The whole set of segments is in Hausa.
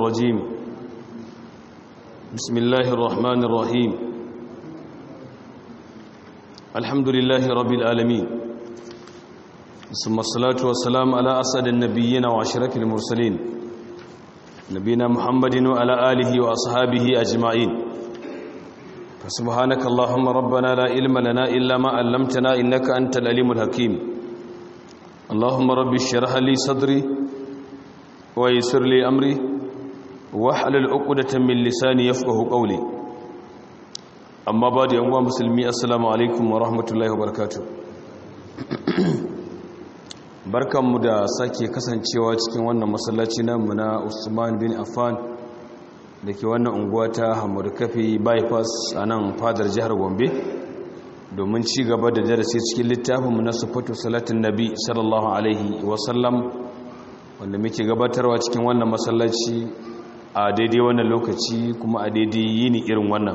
الرجيم بسم الله الرحمن الرحيم الحمد لله رب العالمين ثم الصلاة والسلام على أسعد النبيين وعشرة المرسلين نبينا محمد وعلى آله وأصحابه أجمعين فسبحانك اللهم ربنا لا علم لنا إلا ما علمتنا إنك أنت العليم الحكيم اللهم رب اشرح لي صدري ويسر لي أمري واحلل عقدة من لساني يفقه قولي أما بعد يا مسلمي السلام عليكم ورحمة الله وبركاته barkanmu da sake kasancewa cikin wannan masallaci namu na Usman bin Affan da ke wannan unguwa ta Hamadu Kafi bypass a nan fadar jihar Gombe domin ci gaba da darasi cikin littafinmu na sufatu salatin nabi sallallahu alaihi wasallam wanda muke gabatarwa cikin wannan masallaci a daidai wannan lokaci kuma a daidai yini irin wannan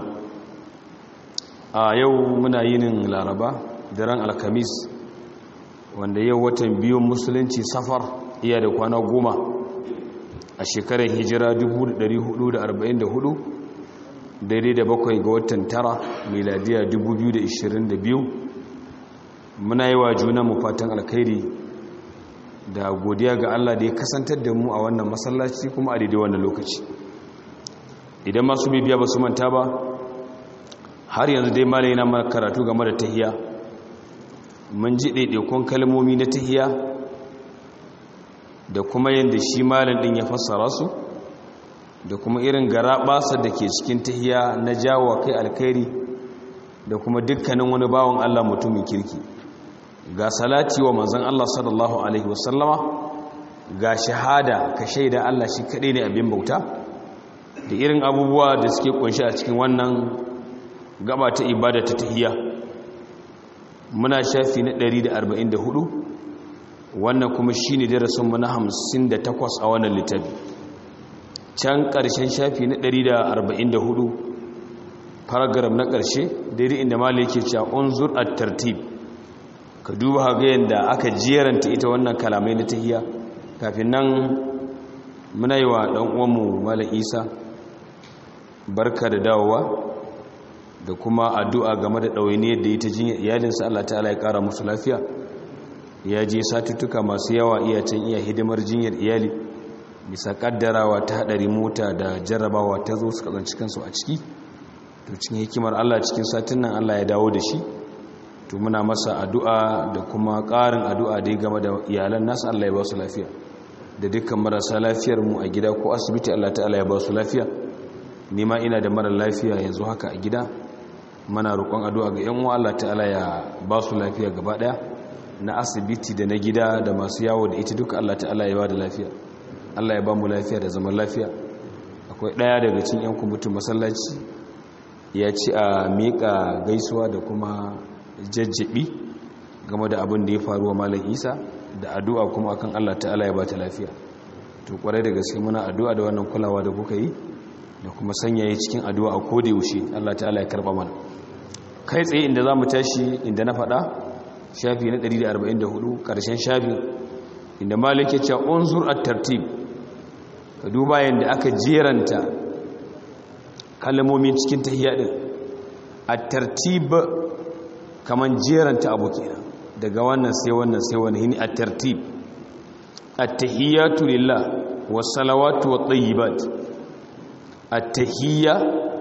a yau muna yinin laraba daren alkamis wanda yau watan biyun musulunci safar iya da kwana goma a shekarar hijira 1444 daidai da bakwai ga watan tara miladiya 2022 muna yi wa juna mu fatan alkhairi da godiya ga Allah da ya kasantar da mu a wannan masallaci kuma a daidai wannan lokaci idan masu bibiya ba su manta ba har yanzu dai malai na karatu game da tahiya mun ji ɗaiɗaikun kalmomi na tahiya da kuma yadda shi malin ɗin ya fassara su da kuma irin gara ɓasa da ke cikin tahiya na jawo kai alkhairi da kuma dukkanin wani bawan Allah mutumin kirki ga salati wa manzon Allah sallallahu alaihi wasallama ga shahada ka shaida Allah shi kaɗai ne abin bauta da irin abubuwa da suke kunshi a cikin wannan gaba ta ibada ta tahiya muna shafi na 144 wannan kuma shi ne darasinmu na 58 a wannan littafi can ƙarshen shafi na 144 paragraf na ƙarshe daidai inda mali yake cewa unzur at-tartib ka duba ga yadda aka jeranta ita wannan kalamai na tahiya kafin nan muna yi wa ɗan uwanmu malam isa barka da dawowa da kuma addu'a game da ɗawainiyar da ita jinyar iyalinsa Allah ta'ala ya ƙara musu lafiya ya je satuttuka masu yawa iya can iya hidimar jinyar iyali bisa ƙaddarawa ta haɗari mota da jarrabawa ta zo suka zanci kansu a ciki to cikin hikimar Allah cikin satin nan Allah ya dawo da shi to muna masa addu'a da kuma ƙarin addu'a da ya game da iyalan nasu Allah ya ba su lafiya da dukkan marasa lafiyar mu a gida ko asibiti Allah ta'ala ya ba su lafiya nima ina da mara lafiya yanzu haka a gida mana roƙon addu'a ga yan Allah ta'ala ya ba su lafiya gaba ɗaya na asibiti da na gida da masu yawo da ita duka Allah ta'ala ya ba da lafiya Allah ya ba mu lafiya da zaman lafiya akwai ɗaya daga cikin yan kumutun masallaci ya ci a miƙa gaisuwa da kuma jajjabi game da abin da ya faruwa malam isa da addu'a kuma akan Allah ta'ala ya ba ta lafiya to kwarai da gaske muna addu'a da wannan kulawa da kuka yi da kuma sanyaye cikin addu'a a koda yaushe Allah ta'ala ya karba mana kai tsaye inda za mu tashi inda na faɗa shafi na 144 ƙarshen shafi inda malik ya ce unzur at-tartib ka duba yadda aka jeranta kalmomin cikin tahiyya din at-tartib kaman jeranta abu kenan daga wannan sai wannan sai wannan hini at-tartib at-tahiyatu lillah was-salawatu wat-tayyibat at-tahiyya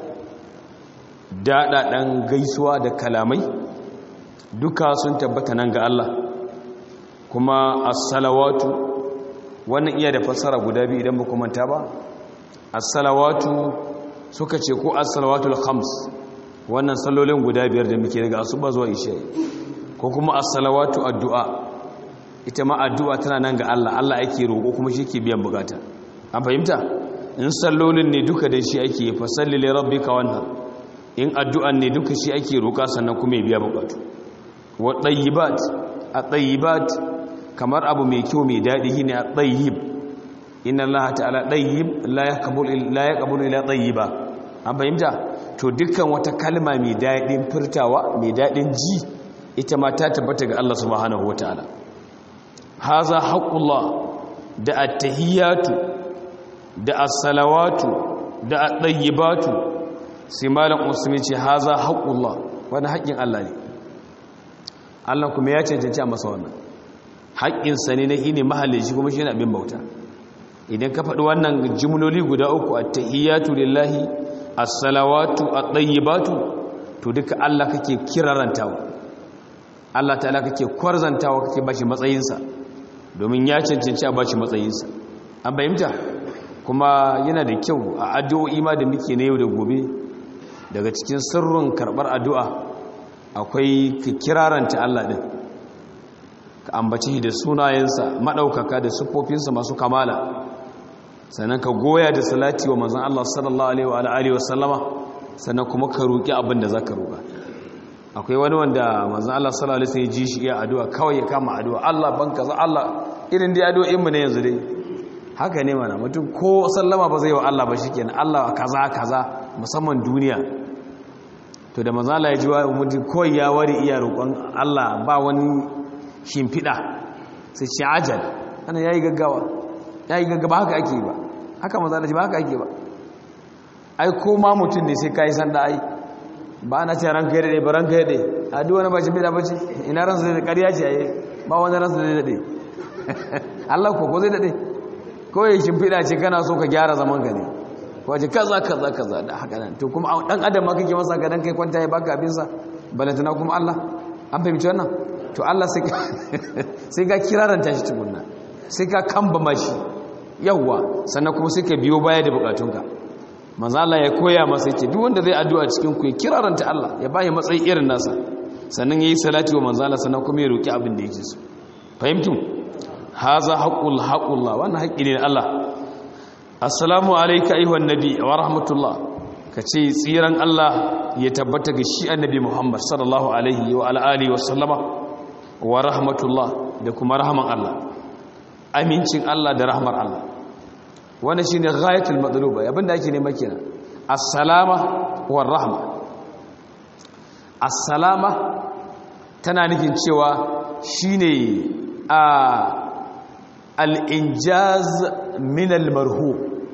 daɗaɗen gaisuwa da kalamai duka sun tabbata nan ga Allah kuma as-salawatu wannan iya da fassara guda biyu idan ba manta ba as-salawatu suka ce ko as-salawatul khams wannan sallolin guda biyar da muke daga asuba zuwa isha ko kuma as-salawatu addu'a ita ma addu'a tana nan ga Allah Allah ake roƙo kuma shi ke biyan bukata an fahimta in sallolin ne duka da shi ake fa salli li rabbika wanhar in addu'an ne duka shi ake roƙa sannan kuma ya biya bukatu wa tayyibat a tayyibat kamar abu mai kyau mai daɗi shine a tayyib inna allaha ta'ala tayyib la yaqbalu la yaqbalu illa tayyiba an fahimta to dukkan wata kalma mai daɗin furtawa mai daɗin ji ita ma ta tabbata ga Allah subhanahu wataala haza haqqullah da at-tahiyatu da as-salawatu da at-tayyibatu sai malam usmi ce haza haqqullah wani haƙƙin Allah ne Allah kuma ya cancanci a masa wannan haƙƙinsa ne na ne mahalicci kuma shi ne abin bauta idan ka faɗi wannan jimloli guda uku at-tahiyyatu lillahi as-salawatu at-tayyibatu to duka Allah kake kirarantawa Allah ta'ala kake kwarzantawa kake bashi matsayinsa domin ya cancanci a bashi matsayinsa an bayyanta kuma yana da kyau a addu'o'i ma da muke na yau da gobe daga cikin sirrin karɓar addu'a akwai ka kiraranta Allah ɗin ka ambaci da sunayensa maɗaukaka da siffofinsa masu kamala sannan ka goya da salati wa manzan Allah sallallahu alaihi wa sallama sannan kuma ka roƙi abin da za ka roƙa akwai wani wanda manzan Allah sallallahu alaihi ya ji shi iya addu'a kawai ya kama addu'a Allah ban kaza Allah irin dai addu'o'in mu ne yanzu dai haka ne mana mutum ko sallama ba zai wa Allah ba shikenan Allah kaza kaza musamman duniya to da manzan Allah ya ji wa mutum kawai ya wari iya roƙon Allah ba wani shimfiɗa sai ce ajal ana yayi gaggawa yayi gaggawa haka ake ba haka manzan Allah ji ba haka ake ba ai ko ma mutum ne sai kai sanda ai ba na ce ranka yadda ba ranka yadda a duk wani bacin bida bace ina ransa da ƙarya ce ayi ba wani ransa da daɗe Allah ko ko zai daɗe ko ya shimfiɗa ce kana so ka gyara zaman ka ne ko ce kaza kaza kaza da haka nan to kuma dan adam ma kake masa ka dan kai kwanta ya baka abin sa balantana kuma Allah an fahimci wannan to Allah sai sai ga kiraranta shi tukunna sai ka kamba mashi yawwa sannan kuma sai ka biyo baya da bukatunka manzo Allah ya koya masa yake duk wanda zai addu'a cikin ku ya kiraranta Allah ya bayi matsayi irin nasa sannan yayi salati wa manzo Allah sannan kuma ya roki abin da yake so fahimtu haza haqqul haqqullah wannan haƙƙi ne Allah assalamu alayka ayyuhan nabi wa rahmatullah kace tsiran Allah ya tabbata ga shi annabi Muhammad sallallahu alaihi wa ala alihi wa sallama wa rahmatullah da kuma rahman Allah amincin Allah da rahmar Allah wanda shi ne ghayatul matsaluba abinda ake nema kenan assalama war rahma assalama tana nufin cewa shine a al-injaz min al-marhu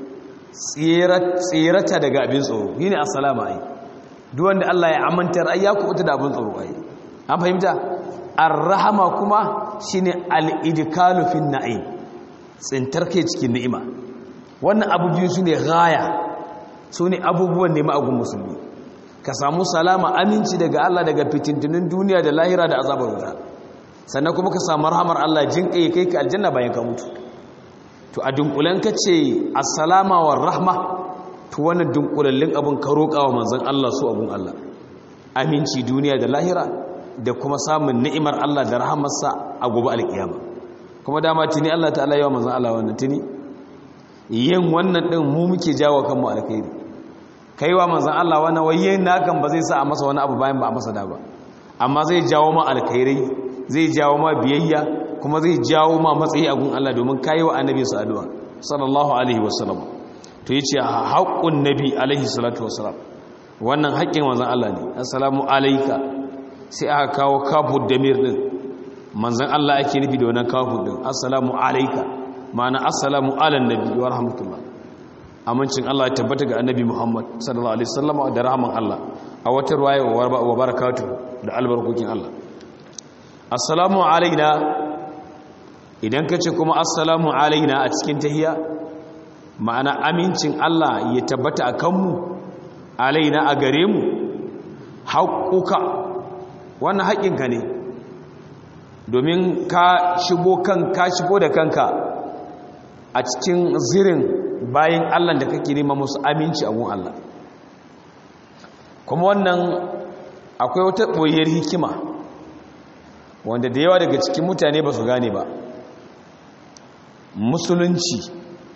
tsirata daga abin tsoro shine assalama ai duk wanda Allah ya amantar ai ya kubuta da abin tsoro ai an fahimta ar-rahma kuma shine al-idkalu fin na'im tsintar kai cikin ni'ima wannan abu biyu su ne gaya su ne abubuwan nema agun musulmi ka samu salama aminci daga Allah daga fitintunin duniya da lahira da azabar wuta sannan kuma ka samu rahamar Allah jin kai kai ka aljanna bayan ka mutu to a dunkulen ka ce assalama wa rahma to wannan dunkulallin abun ka roƙa wa manzon Allah su abun Allah aminci duniya da lahira da kuma samun ni'imar Allah da rahamarsa a gobe alkiyama kuma dama tuni Allah ta'ala yawa manzon Allah wannan tuni yin wannan ɗin mu muke jawo kanmu alkhairi kaiwa manzan Allah wannan waye nakan ba zai sa a masa wani abu bayan ba a masa da ba amma zai jawo ma alkhairai zai jawo ma biyayya kuma zai jawo ma matsayi a gun Allah domin kai wa annabi su addu'a sallallahu alaihi wasallam to yace haqqun nabi alaihi salatu wasalam wannan haƙƙin manzan Allah ne assalamu alayka sai aka kawo kafu damir din manzan Allah ake nufi da wannan kafu din assalamu alayka ma'ana assalamu ala nabi wa rahmatullah amincin Allah ya tabbata ga annabi Muhammad sallallahu alaihi wasallam da rahman Allah a wata ruwaya wa barakatu da albarkokin Allah assalamu alaina idan kace kuma assalamu alaina a cikin tahiyya ma'ana amincin Allah ya tabbata a kanmu alaina a gare mu haƙuƙa wannan haƙinka ne domin ka shigo kan ka shigo da kanka a cikin zirin bayan Allah da kake nema musu aminci a gun Allah kuma wannan akwai wata ɓoyar hikima wanda da yawa daga cikin mutane ba su gane ba musulunci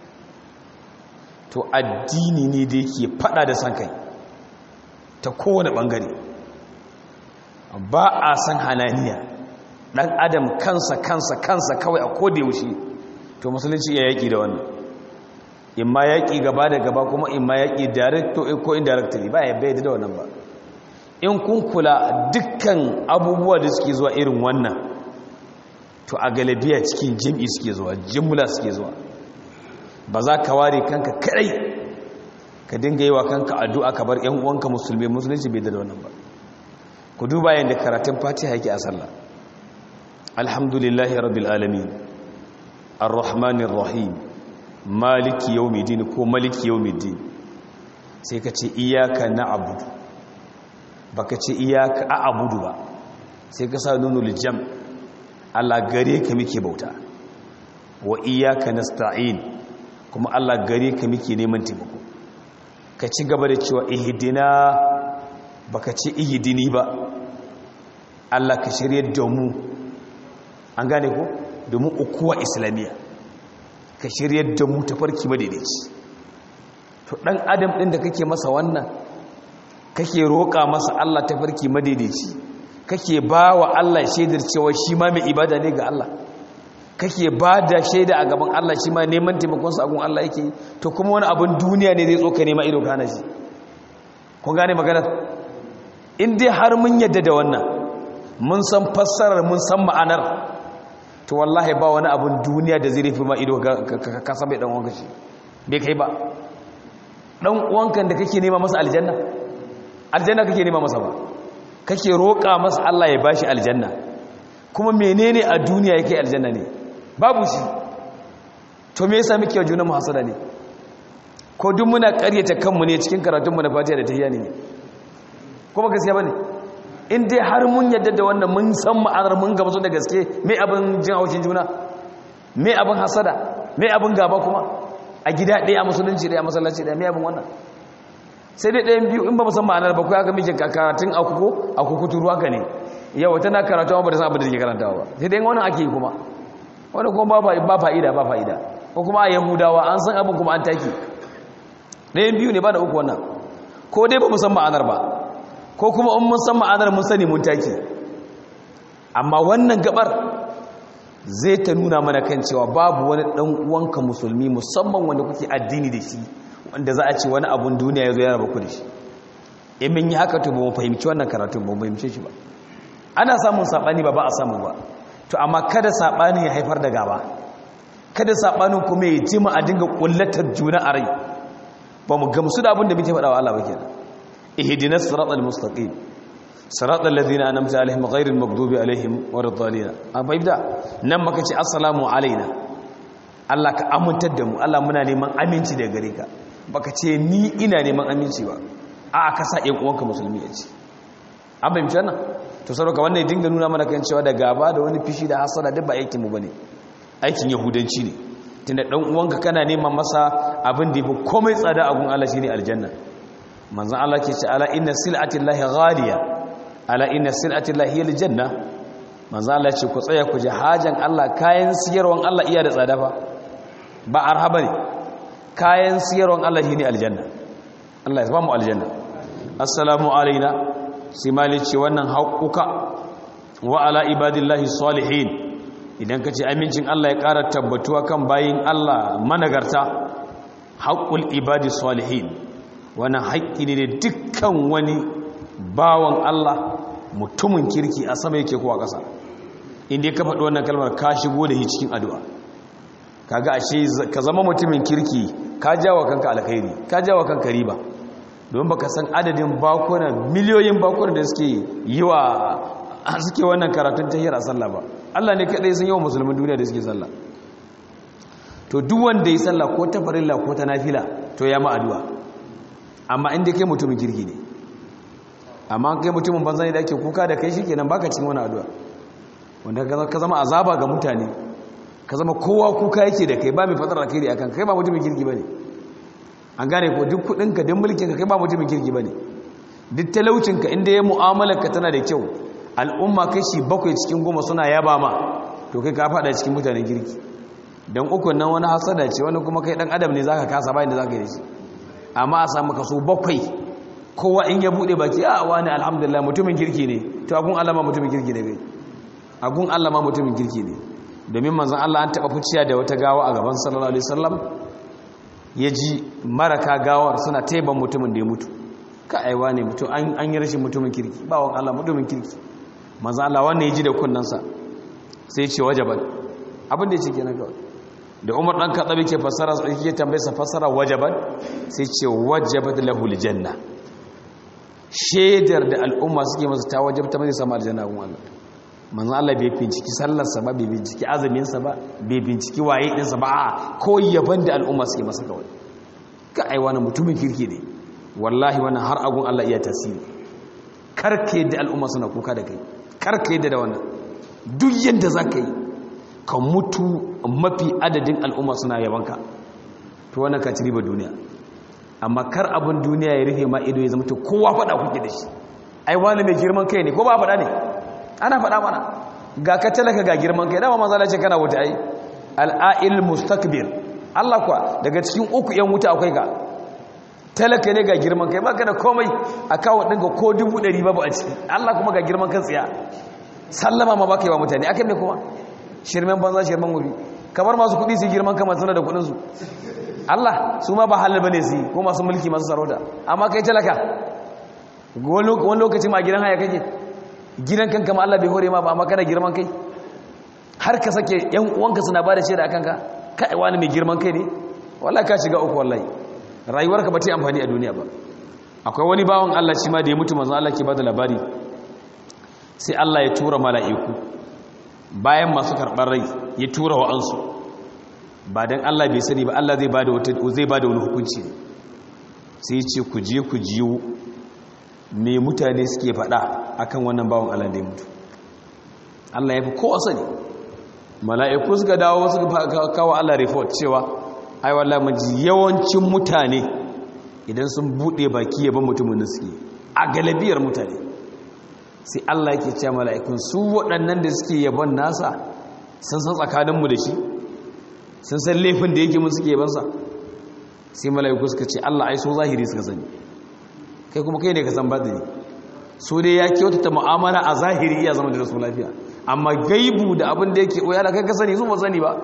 to addini ne da yake fada da san kai ta kowane ɓangare ba a san hananiya ɗan adam kansa kansa kansa kawai a koda yaushe to musulunci ya yaƙi da wannan in ma yaƙi gaba da gaba kuma in ma yaƙi direct ko indirectly ba ya bai da wannan ba in kun kula dukkan abubuwa da suke zuwa irin wannan to a galabiya cikin jim'i suke zuwa jimla suke zuwa ba za ka ware kanka kadai ka dinga yi wa kanka addu'a ka bar ‘yan uwanka musulmi musulunci bai da wannan ba ku duba yadda karatun fatiha yake a sallah alhamdulillahi rabbil alamin ar-rahmanir rahim maliki yawmiddin ko maliki yawmiddin sai ka ce iyyaka na'budu baka ce iyyaka a'budu ba sai ka sa nunul jam Allah gare ka muke bauta wa iyyaka nasta'in kuma Allah gare ka muke neman taimako ka ci gaba da cewa ihdina baka ce ihdini ba Allah ka shirye da mu an gane ko domin ukuwa islamiyya ka shirye da mu tafarki madaidaici to dan adam din da kake masa wannan kake roƙa masa Allah tafarki madaidaici kake ba wa Allah shaidar cewa shi ma mai ibada ne ga Allah kake ba da shaida a gaban Allah shi ma neman taimakonsa a gun Allah yake to kuma wani abin duniya ne zai tsoka nema ido kana shi kun gane magana in dai har mun yadda da wannan mun san fassarar mun san ma'anar to wallahi ba wani abin duniya da zai rufe ma ido ka san bai dan uwanka shi bai kai ba dan uwanka da kake nema masa aljanna aljanna kake nema masa ba kake roƙa masa Allah ya bashi aljanna kuma menene a duniya yake aljanna ne babu shi to me yasa muke juna mu hasada ne ko duk muna ƙaryata kanmu ne cikin karatunmu na fatiha da tahiyya ne kuma gaskiya bane in dai har mun yadda da wannan mun san ma'anar mun gamsu da gaske me abin jin haushin juna me abin hasada me abin gaba kuma a gida ɗaya a musulunci ɗaya a masallaci ɗaya me abin wannan sai dai ɗayan biyu in ba musan ma'anar ba kuwa aka miji karatun akuko akuku turu haka ne yawa tana karatu ba da san abin da take karantawa ba sai dai wannan ake yi kuma wani kuma ba fa'ida ba fa'ida ko kuma a yahudawa an san abin kuma an taki ɗayan biyu ne ba da uku wannan ko dai ba musan ma'anar ba ko kuma in mun san ma'anar mun sani mun taki amma wannan gabar zai ta nuna mana kan cewa babu wani ɗan uwanka musulmi musamman wanda kuke addini da shi wanda za a ce wani abun duniya ya zo yana baku da shi in mun yi haka to ba mu fahimci wannan karatun ba mu fahimce shi ba ana samun saɓani ba ba a samu ba to amma kada saɓani ya haifar da gaba kada saɓanin kuma ya jima a dinga ƙullatar juna a rai ba mu gamsu da abin da muke faɗa wa Allah ba kenan ihdinas siratal mustaqim siratal ladina an'amta alaihim ghairil maghdubi alaihim waladdallin an fahimta nan maka ce assalamu alaina Allah ka amintar da mu Allah muna neman aminci daga gare ka baka ce ni ina neman aminci ba a ka sa ƴan uwanka musulmi ya ce an fahimci wannan to saboda wannan ya dinga nuna mana kan cewa da gaba da wani fishi da hasada duk ba aikin mu bane aikin yahudanci ne tunda dan uwanka kana neman masa abin da yafi komai tsada a gun Allah shine aljanna manzon Allah ke ce ala inna sil'ati llahi ghaliya ala inna sil'ati llahi aljanna manzon Allah ce ku tsaya ku ji hajan Allah kayan siyarwan Allah iya da tsada fa ba arhaba ne kayan siyarwan Allah shine aljanna Allah ya ba mu aljanna assalamu alaina sai mali ce wannan haƙuƙa wa ala ibadillahi salihin idan ka ce amincin Allah ya ƙara tabbatuwa kan bayin Allah managarta haƙul ibadi salihin wannan haƙƙi ne da dukkan wani bawan Allah mutumin kirki a sama yake kowa ƙasa inda ka faɗi wannan kalmar ka shigo da shi cikin addu'a kaga ashe ka zama mutumin kirki ka jawo kanka alkhairi ka jawo kanka riba don baka san adadin bakuna miliyoyin bakuna da suke yi wa suke wannan karatun tahiyar a sallah ba Allah ne kadai sun yi wa musulmin duniya da suke sallah to duk wanda yi sallah ko ta farilla ko ta nafila to ya ma addu'a amma inda kai mutumin kirki ne amma kai mutumin banza ne da ake kuka da kai shikenan baka cikin wani addu'a wanda ka zama azaba ga mutane ka zama kowa kuka yake da kai ba mai fatar alkhairi akan kai ba mutumin kirki bane an gane ko duk kudinka duk mulkinka kai ba mutumin kirki bane duk talaucinka inda ya mu'amalarka tana da kyau al'umma kashi bakwai cikin goma suna yaba ma to kai ka fada cikin mutanen kirki dan uku nan wani hasada ce wani kuma kai dan adam ne zaka kasa bayan da zaka yi shi amma a samu kaso bakwai kowa in ya bude baki a wani alhamdulillah mutumin kirki ne to agun Allah ma mutumin kirki ne bai agun Allah ma mutumin kirki ne domin manzon Allah an taba fuciya da wata gawa a gaban sallallahu alaihi wasallam ya ji maraka gawar suna taiban mutumin da ya mutu ka aiwa ne mutum an yi rashin mutumin kirki bawon Allah mutumin kirki maza Allah wannan ya ji da kunnansa sai ce wajaban abin da ya ce kenan kawai da umar dan katsabi ke fassara yake tambaye sa fassara wajabat sai ce wajabat lahu aljanna shedar da al'umma suke masa ta wajabta mai sama aljanna gun Allah manzo Allah bai binciki sallar sa ba bai binciki azumin sa ba bai binciki waye din sa ba a ko yaban da al'umma suke masa kawai ka ai wani mutumin kirki ne wallahi wannan har agun Allah iya tasiri karke da al'umma suna kuka da kai karke da da wannan duk yanda zaka yi ka mutu mafi adadin al'umma suna yabanka to wannan ka ci riba duniya amma kar abin duniya ya rufe ma ido ya zama to kowa faɗa kuke da shi ai wani mai girman kai ne ko ba faɗa ne ana faɗa mana ga ka talaka ga girman kai dama manzala ce kana wuta ai al'ail mustakbir Allah kuwa daga cikin uku yan wuta akwai ga talaka ne ga girman kai baka da komai a kawo ɗinka ko dubu ɗari babu a ciki Allah kuma ga girman kan tsiya sallama ma baka yi wa mutane akan ne kuma shirmen banza shirmen gobe kamar masu kuɗi su girman kama suna da kuɗinsu Allah su ma ba halal bane su ko masu mulki masu sarauta amma kai talaka wani lokaci ma gidan haya kake gidan kanka ma Allah bai hore ma ba amma kana girman kai har ka sake yan uwanka suna ba da shaida akan ka kai wani mai girman kai ne wallahi ka shiga uku wallahi rayuwarka ba ta yi amfani a duniya ba akwai wani bawan Allah shi ma da ya mutu manzo Allah ke bada labari sai Allah ya tura mala'iku bayan masu karɓar rai ya tura wa'ansu ba don Allah bai sani ba Allah zai bada zai bada wani hukunci sai ce ku je ku jiyo me mutane suke faɗa akan wannan bawan Allah da ya mutu Allah ya fi kowa sani mala'iku suka dawo suka kawo Allah report cewa ai wallahi mun ji yawancin mutane idan sun bude baki yaban mutumin da suke a galabiyar mutane sai Allah yake cewa mala'ikun su waɗannan da suke yabon nasa sun san tsakaninmu da shi sun san laifin da yake mun suke yabansa sai mala'iku suka ce Allah ai so zahiri suka sani kai kuma kai ne ka san batini so dai ya kyautata mu'amala a zahiri iya zama da su lafiya amma gaibu da abin da yake oya da kai ka sani su ba sani ba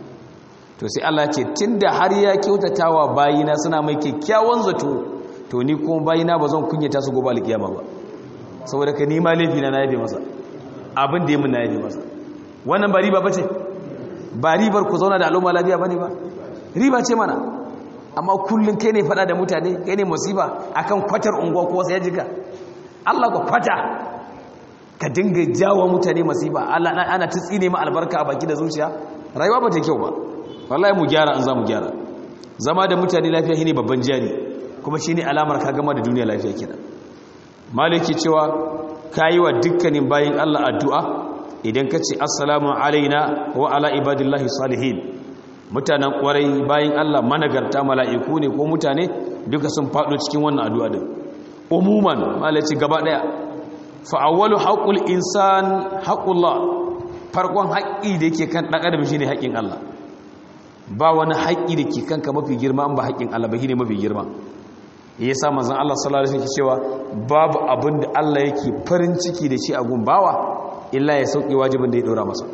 to sai Allah ce tunda har ya kyautatawa bayina suna mai kyakkyawan zato to ni kuma bayina ba zan kunyata su gobe alkiyama ba saboda ka nima laifi na yabe masa abin da ya mun na yabe masa wannan ba riba bace ba ribar ku zauna da al'umma lafiya bane ba riba ce mana amma kullun kai ne fada da mutane kai ne musiba akan kwatar unguwa ko sai jika Allah ko kwata ka dinga jawo mutane musiba Allah ana ta tsine ma albarka a baki da zuciya rayuwa ba ta kyau ba wallahi mu gyara an za mu gyara zama da mutane lafiya shine babban jari kuma shine alamar ka gama da duniya lafiya kenan maliki cewa kayi wa dukkanin bayin Allah addu'a idan ka ce assalamu alaina wa ala ibadillahi salihin mutanen kwarai bayin Allah managarta mala'iku ne ko mutane duka sun faɗo cikin wannan addu'a din umuman malaci gaba ɗaya fa'awwalu haƙul insan haƙullah farkon haƙƙi da yake kan ɗan adam shine haƙƙin Allah ba wani haƙƙi da ke kanka mafi girma ba haƙƙin Allah ba shine mafi girma ya sa manzan Allah sallallahu alaihi cewa babu abin da Allah yake farin ciki da shi a gumbawa illa ya sauke wajibin da ya dora masa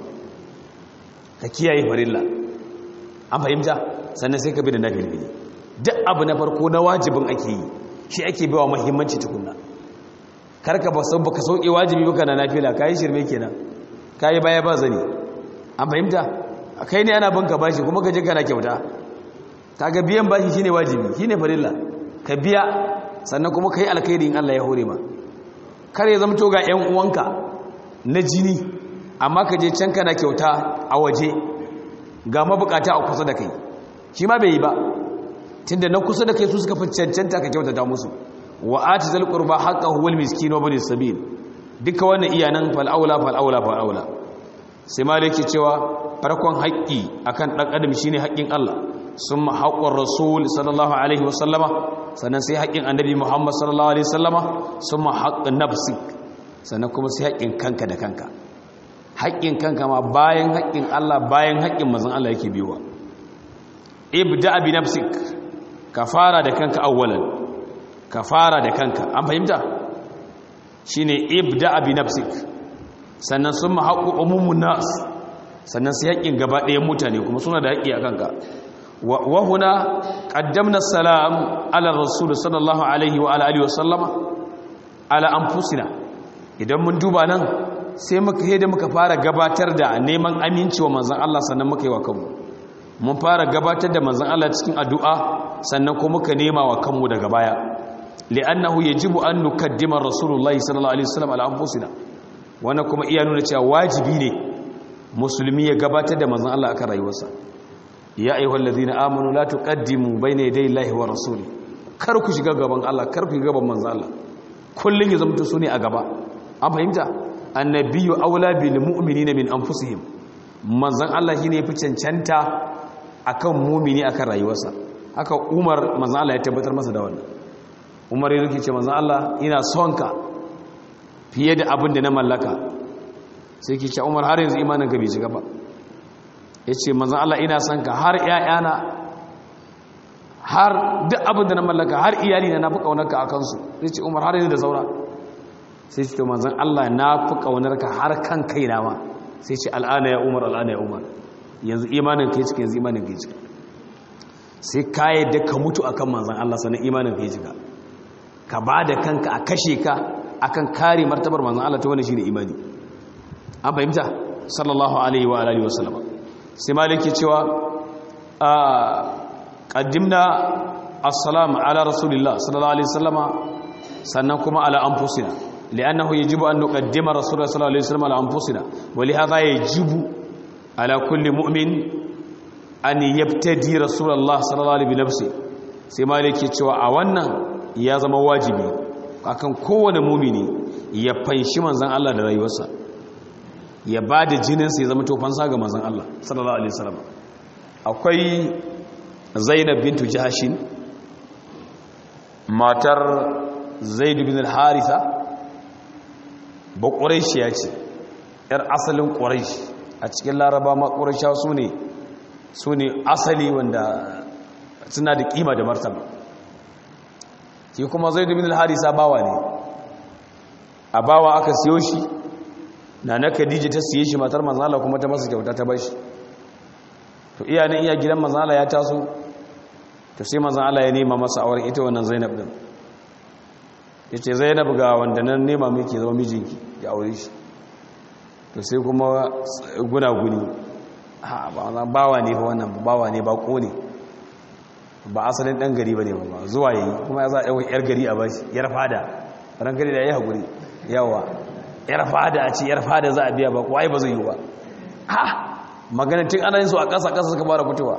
ka kiyaye farilla an fahimta sannan sai ka bi da nafilbili duk abu na farko na wajibin ake yi shi ake bawa muhimmanci tukunna karka ba san baka sauke wajibi baka na nafila kai shirme kenan kai baya ba zani an fahimta kai ne ana banka bashi kuma ka je kana kyauta kaga biyan bashi shine wajibi shine farilla ka biya sannan kuma ka yi alkhairi in Allah ya hore ma kar ya zama ga 'yan uwanka na jini amma ka je can kana kyauta a waje ga mabukata a kusa da kai shi ma bai yi ba tunda na kusa da kai su suka fi cancanta ka kyautata musu wa ati zal qurba haqqahu wal miskin wa bin sabil duka wannan iyanan fal aula fal aula fal aula sai maliki cewa farkon haƙƙi akan dan adam shine haƙƙin Allah sun haƙƙon rasul sallallahu alaihi wasallama sannan sai haƙƙin annabi muhammad sallallahu alaihi wasallama sun haƙƙin nafsik sannan kuma sai haƙƙin kanka da kanka haƙƙin kanka ma bayan haƙƙin allah bayan haƙƙin mazan allah yake biyuwa ibda bi nafsik ka fara da kanka awwalan ka fara da kanka an fahimta shine ibda bi nafsik sannan sun haƙƙo umumun nas sannan sai haƙƙin gaba ɗayan mutane kuma suna da haƙƙi a kanka وهنا قدمنا السلام على الرسول صلى الله عليه وعلى اله وسلم على انفسنا idan mun duba nan sai muka da muka fara gabatar da neman aminci wa manzon Allah sannan muka yi wa kanmu mun fara gabatar da manzon Allah cikin addu'a sannan kuma muka nema wa kanmu daga baya li'annahu yajibu an nukaddima rasulullahi sallallahu alaihi wasallam ala anfusina wannan kuma iya nuna cewa wajibi ne musulmi ya gabatar da manzon Allah akan rayuwarsa ya ayyuhal ladina amanu la tuqaddimu bayna yaday Allahi wa rasuli kar ku shiga gaban Allah kar ku shiga gaban manzon Allah kullun ya zama su ne a gaba an fahimta annabiyyu aula bil mu'minina min anfusihim manzon Allah shine yafi cancanta akan mu'mini akan rayuwarsa haka Umar manzon Allah ya tabbatar masa da wannan Umar ya rike ce manzon Allah ina son ka fiye da abin da na mallaka sai ki ce Umar har yanzu imanin ka bai shiga ba yace manzon Allah ina son ka har ƴaƴana har duk abin da na mallaka har iyali na nafi kaunarka a kansu sai ce Umar har yanzu da saura sai ce to manzon Allah na fi kaunarka har kan kaina ma sai ce al'ana ya Umar al'ana ya Umar yanzu imanin kai cika yanzu imanin kai cika sai ka yadda ka mutu akan manzon Allah sannan imanin kai cika ka ba da kanka a kashe ka akan kare martabar manzon Allah ta wani shine imani an fahimta sallallahu alaihi wa alihi wasallam sai maliki cewa a qaddimna assalamu ala rasulillah sallallahu alaihi wasallama sannan kuma ala anfusina li'annahu yajibu an nuqaddima rasulullah sallallahu alaihi wasallam ala anfusina wa li hadha yajibu ala kulli mu'min an yabtadi rasulullah sallallahu alaihi nafsi sai maliki cewa a wannan ya zama wajibi akan kowane mumini ya fanshi manzon Allah da rayuwarsa ya ba da jininsa ya zama tofansa ga manzon Allah sallallahu alaihi wasallam akwai Zainab bintu Jahshin matar Zaid bin al-Haritha ba ƙuraishiya ce ‘yar asalin ƙuraishi a cikin laraba ma ƙuraishiya su ne su ne asali wanda suna da ƙima da martaba shi kuma zai dubi harisa bawa ne a bawa aka siyo shi na na khadija ta siye shi matar manzala kuma ta masa kyauta ta bashi to iya nan iya gidan manzala ya taso to sai manzala ya nema masa auren ita wannan zainab din ya ce zainab ga wanda nan nema miki zama mijinki ya aure shi to sai kuma guna-guni bawa ne ba wannan bawa ne ba ko ne ba asalin dan gari ba ne ba zuwa yi kuma ya za a yawon yar gari a bashi yar fada ran gari da ya yi haƙuri yawa yar fada a ce yar fada za a biya ba kuwa ba zai yi ba ha maganin tun ana yin su a ƙasa ƙasa suka fara fitowa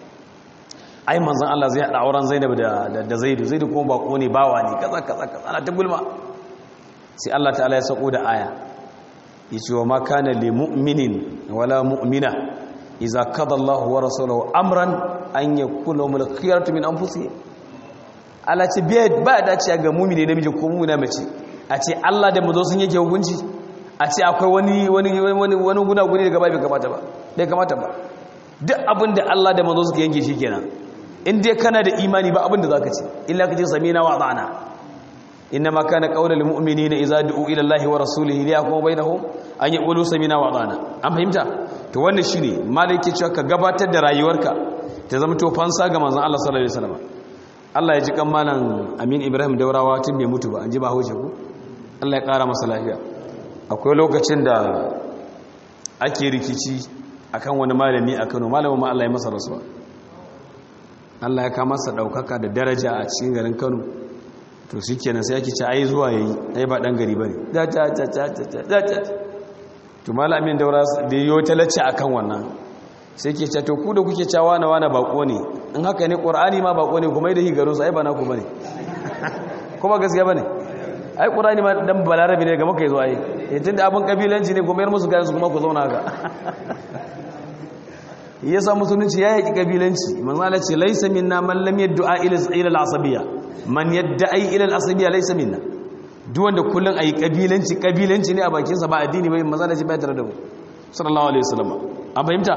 ai manzan Allah zai haɗa auren Zainab da da Zaidu Zaidu kuma bako ne bawa ne kaza kaza kaza ana ta gulma sai Allah ta'ala ya sako da aya yace wa ma kana lil mu'minin wala mu'mina idza qada Allahu wa rasuluhu amran an yakuna lahumul khiyaratu min anfusihim Allah ce ba da ce ga mu'mini namiji ko mu'mina mace a ce Allah da mazo sun yake hukunci a ce akwai wani wani wani wani guna guni daga bai kamata ba bai kamata ba duk abin da Allah da mazo suka yanke shi kenan in dai kana da imani ba abin da zaka ce illa kace samina wa ata'na inma kana qaulul mu'minina idza du'u ila Allahi wa rasulihi liyahkum bainahum an yaqulu samina wa ata'na an fahimta to wannan shine malaki cewa ka gabatar da rayuwarka ta zama to fansa ga manzon Allah sallallahu alaihi wasallam Allah ya ji kan malam Amin Ibrahim Daurawa tun bai mutu ba an ji ba haushe ku Allah ya kara masa lafiya akwai lokacin da ake rikici akan wani malami a Kano malamin ma Allah ya masa rasuwa Allah ya kama masa daukaka da daraja a cikin garin Kano to shikenan sai yake ce ai zuwa yayi ai ba dan gari bane da ta ta ta ta ta to malamin daura da yayo talacce akan wannan sai ke ce to ku da kuke cewa na wani bako ne in haka ne qur'ani ma bako ne kuma da hi garin sa ai ba na ku bane kuma gaskiya bane ai qur'ani ma dan balarabi ne ga maka yazo ai eh tunda abin kabilanci ne kuma yar musu garin su kuma ku zauna haka yasa musulunci ya yaki kabilanci manzo Allah ce laysa minna man lam yad'a ila ila al-asabiyya man yad'i ila al-asabiyya laysa minna duk wanda kullun ayi kabilanci kabilanci ne a bakin sa ba addini ba manzo Allah ce bai tare da mu sallallahu alaihi wasallam an fahimta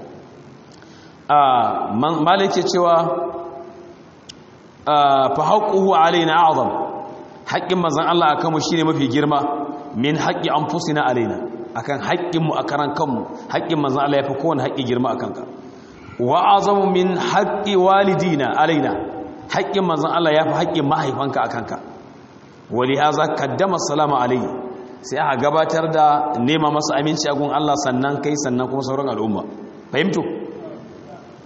a malike cewa fa haqquhu alaina a'zam haqqin manzon Allah akan mu shine mafi girma min haqqi anfusina alaina akan haƙƙinmu a karan kanmu haƙƙin manzan Allah ya fi kowane haƙƙi girma a kanka wa azamu min haƙƙi walidina alaina haƙƙin manzan Allah ya fi haƙƙin mahaifanka a kanka wali haza kaddama salama alai sai aka gabatar da nema masa aminci a gun Allah sannan kai sannan kuma sauran al'umma fahimtu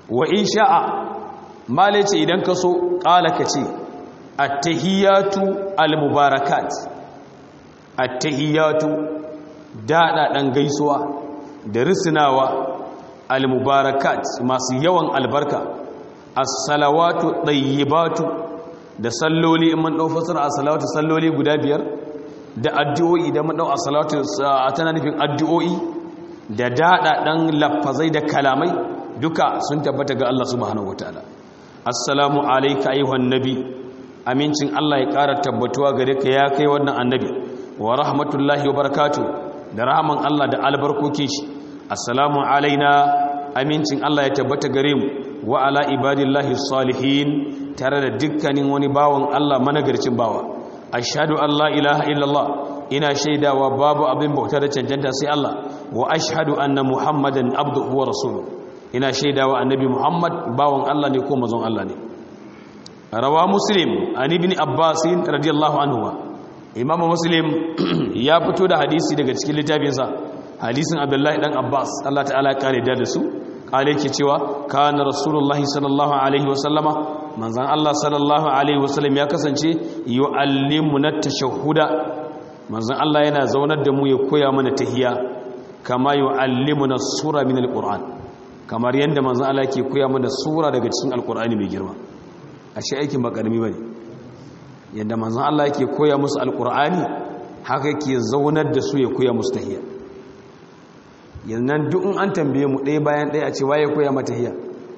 wa in sha'a male ce idan ka so ƙala ka ce attahiyatu almubarakat attahiyatu daɗaɗen gaisuwa da risinawa almubarakat masu yawan albarka as-salawatu ɗayyibatu da salloli in man ɗau fasara a salawatu salloli guda biyar da addu'o'i da man ɗau a salawatu a tana nufin addu'o'i da daɗaɗen lafazai da kalamai duka sun tabbata ga Allah subhanahu wataala assalamu alayka ayyuhan nabi amincin Allah ya ƙara tabbatuwa gare ka ya kai wannan annabi wa rahmatullahi wa barakatuh da rahman Allah da albarkokin shi assalamu alaina amincin Allah ya tabbata gare mu wa ala ibadillahi salihin tare da dukkanin wani bawan Allah managarcin bawa ashhadu an la ilaha illallah ina shaidawa babu abin bauta da cancanta sai Allah wa ashhadu anna muhammadan abduhu wa rasuluhu ina shaidawa annabi muhammad bawan Allah ne ko mazon Allah ne rawa muslim an ibn abbas radiyallahu anhu imamu muslim ya fito da hadisi daga cikin littafinsa hadisin abdullahi dan abbas Allah ta'ala ya kare da su kale yake cewa kana rasulullahi sallallahu alaihi wasallama manzon Allah sallallahu alaihi wasallam ya kasance yu'allimuna tashahhuda manzon Allah yana zaunar da mu ya koya mana tahiyya kama yu'allimuna sura min alquran kamar yanda manzon Allah yake koya mana sura daga cikin alqurani mai girma ashe aikin ba karami bane yanda manzon Allah yake koya musu alqurani haka yake zaunar da su ya koya musu tahiyya yannan duk in an tambaye mu ɗaya bayan ɗaya a ce waye koya mata tahiyya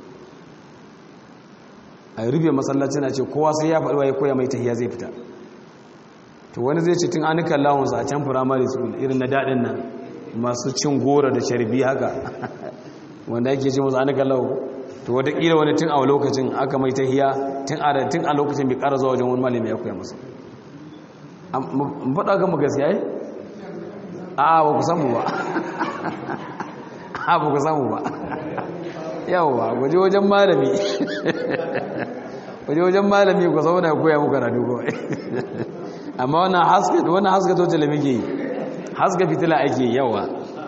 a rufe masallacin a ce kowa sai ya faɗi waye koya mai tahiyya zai fita to wani zai ce tun an kallon a can firamare school irin na daɗin nan masu cin gora da sharbi haka wanda ake ce musu an kallon to wataƙila wani tun a lokacin aka mai tahiya tun a tun a lokacin bai ƙara zuwa wajen wani malami ya koya masa faɗa kan mu gaskiya yi a ba ku samu ba a ba ku samu ba yawwa waje wajen malami waje wajen malami ku zauna ya koya muka radu kawai amma wannan haska wannan haska to tele muke yi haska fitila ake yawa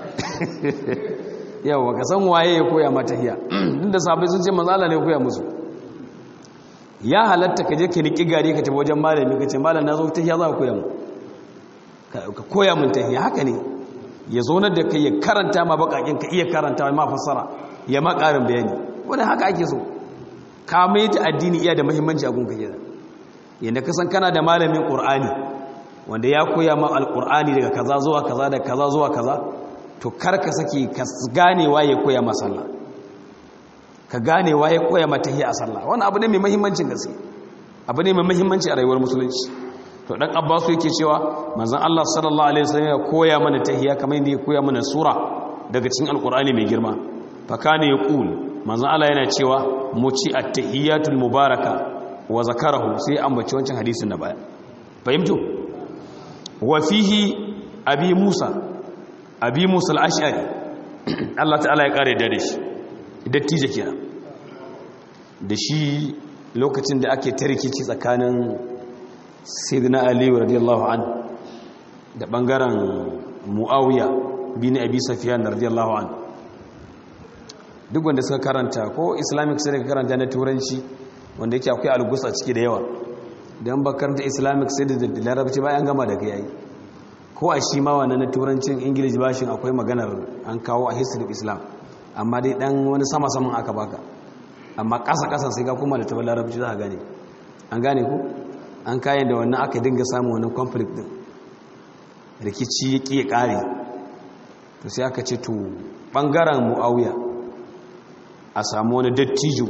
yawa ka san waye ya koya mata hiya duk da sabai sun ce manzo Allah ne ya koya musu ya halatta ka je ka niki gari ka tafi wajen malami ka ce malam na zo ta hiya za ka koya mu ka koya mun ta hiya haka ne ya zo da kai ya karanta ma bakakin ka iya karanta ma fassara ya ma karin bayani wanda haka ake so ka mai ta addini iya da muhimmanci a gunka kenan yadda kasan kana da malamin ƙur'ani wanda ya koya ma alƙur'ani daga kaza zuwa kaza da kaza zuwa kaza to kar ka saki ka gane waye koya ma sallah ka gane waye koya ma tahiyya a sallah wannan abu ne mai muhimmancin gaske abu ne mai muhimmanci a rayuwar musulunci to dan abbasu yake cewa manzon Allah sallallahu alaihi wasallam ya koya mana tahiyya kamar yadda ya koya mana sura daga cikin alƙur'ani mai girma fa kana yaqul manzon Allah yana cewa mu ci at-tahiyatul mubaraka wa zakarahu sai ambaci wancan hadisin na baya fahimtu wa fihi abi musa abi musa al-ash'ari Allah ta'ala ya kare da shi dattijo kenan da shi lokacin da ake tarkici tsakanin sayyidina ali radiyallahu an da bangaren muawiya bin abi sufyan radiyallahu an duk wanda suka karanta ko islamic sai daga karanta na turanci wanda yake akwai algus a ciki da yawa don bakaranta islamic sai da larabci bayan gama da yayi ko a shi ma wannan na turancin english bashin akwai maganar an kawo a history of islam amma dai dan wani sama saman aka baka amma kasa kasa sai ka kuma da tabar larabci za a gane an gane ku an kayan da wannan aka dinga samun wannan conflict din rikici ya ƙi ƙare to sai aka ce to ɓangaren mu'awiya a samu wani dattijo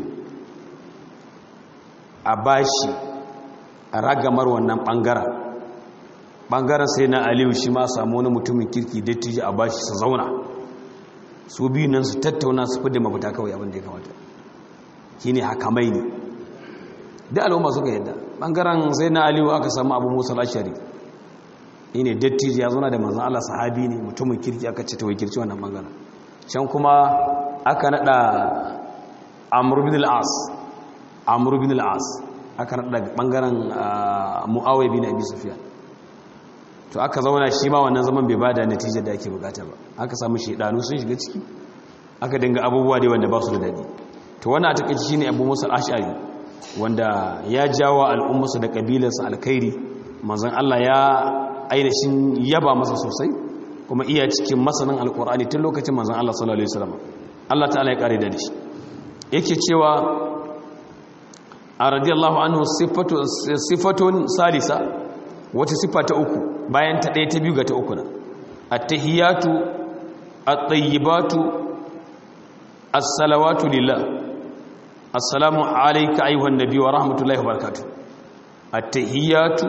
a bashi a ragamar wannan ɓangaren ɓangaren sai na aliyu shi ma samu wani mutumin kirki dattijo a bashi su zauna su biyu nan su tattauna su fidda mafita kawai abin da ya kamata shi ne hakamai ne da al'umma suka yadda ɓangaren sai na aliyu aka samu abu musa lashari shi ne dattijo ya zauna da manzan allah sahabi ne mutumin kirki aka ce ta wakilci wannan ɓangaren can kuma aka naɗa amur bin al'as amur bin al'as aka naɗa ɓangaren mu'awai bin abi sufiya to aka zauna shi ma wannan zaman bai bada natijar da ake bukata ba aka samu shaidanu sun shiga ciki aka dinga abubuwa dai wanda ba su da daɗi to wannan a takaice shine Abu Musa al-Ash'ari wanda ya jawo al'ummarsa da kabilarsa alkhairi manzon Allah ya ainihin yaba masa sosai kuma iya cikin masanin alkur'ani tun lokacin manzon Allah sallallahu alaihi wasallam Allah ta'ala ya kare da shi yake cewa a radiyallahu anhu sifatu sifatun salisa wata sifa ta uku bayan ta ɗaya ta biyu ga ta uku na at-tahiyatu at-tayyibatu as-salawatu lillah assalamu alayka ayyuhan nabiy wa rahmatullahi wa barakatuh at-tahiyatu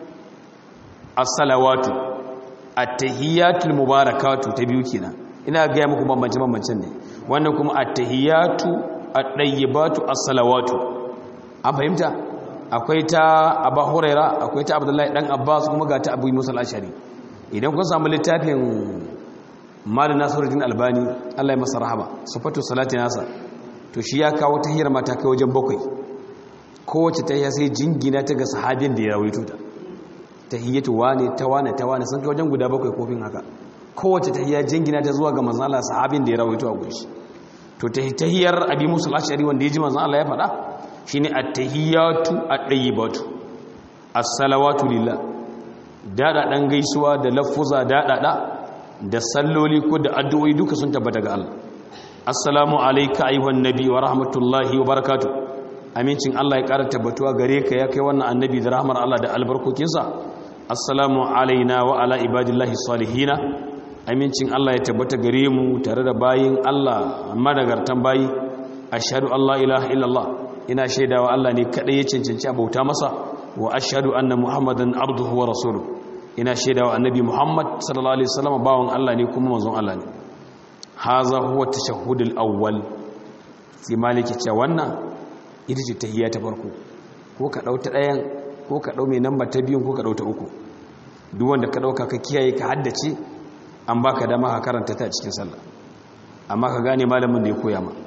as-salawatu at-tahiyatul mubarakatu ta biyu kenan ina ga muku bambance bambancen ne wannan kuma at-tahiyatu at-tayyibatu as-salawatu an fahimta akwai ta Abu Huraira akwai ta Abdullahi dan Abbas kuma ga ta Abu Musa al-Ashari idan kun samu littafin Mal Nasiruddin Albani Allah ya masa rahama sifatu salati nasa to shi ya kawo tahiyar mata kai wajen bakwai kowace tahiya sai jingina ta ga sahabin da ya rawaito ta tahiyyatu wane ta wane ta wane sun kai wajen guda bakwai kofin haka kowace tahiyya jingina ta zuwa ga manzon Allah sahabin da ya rawaito a gushi to tahiyyar abi musul ashari wanda ya ji manzon Allah ya faɗa shine at-tahiyyatu at-tayyibatu as-salawatu lillah dada dan gaisuwa da lafuza dada da salloli ko da addu'o'i duka sun tabbata ga Allah assalamu alayka ayyuhan nabi wa rahmatullahi wa barakatuh amincin Allah ya ƙara tabbatuwa gare ka ya kai wannan annabi da rahmar Allah da albarkokinsa assalamu alaina wa ala ibadillahi salihina amincin Allah ya tabbata gare mu tare da bayin Allah madagartan bayi ashhadu an la ilaha illallah ina shaidawa Allah ne kadai ya cancanci abauta masa wa ashhadu anna muhammadan abduhu wa rasuluhu ina shaidawa annabi muhammad sallallahu alaihi wasallam bawon Allah ne kuma manzon Allah ne haza huwa tashahhudul awwal sai maliki ce wannan ita ce tahiyya ta farko ko ka ɗauta ɗayan ko ka ɗau mai namba ta biyun ko ka ɗauta uku duk wanda ka ɗauka ka kiyaye ka haddace an baka dama ka karanta ta cikin sallah amma ka gane malamin da ya koya ma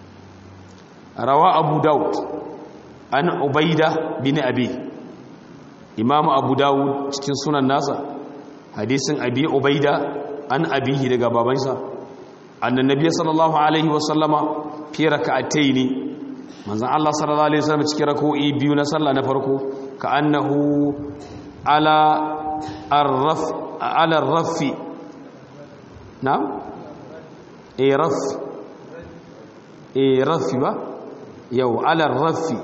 rawa abu daud an ubaida bin abi imamu abu daud cikin sunan nasa hadisin abi ubaida an abihi daga babansa annan nabiy sallallahu alaihi wasallama fi raka'ataini manzan Allah sallallahu Alaihi wasallam cikin rako'i biyu na sallah na farko ka annahu ala rafi na? e rafi e rafi ba? yau ala rafi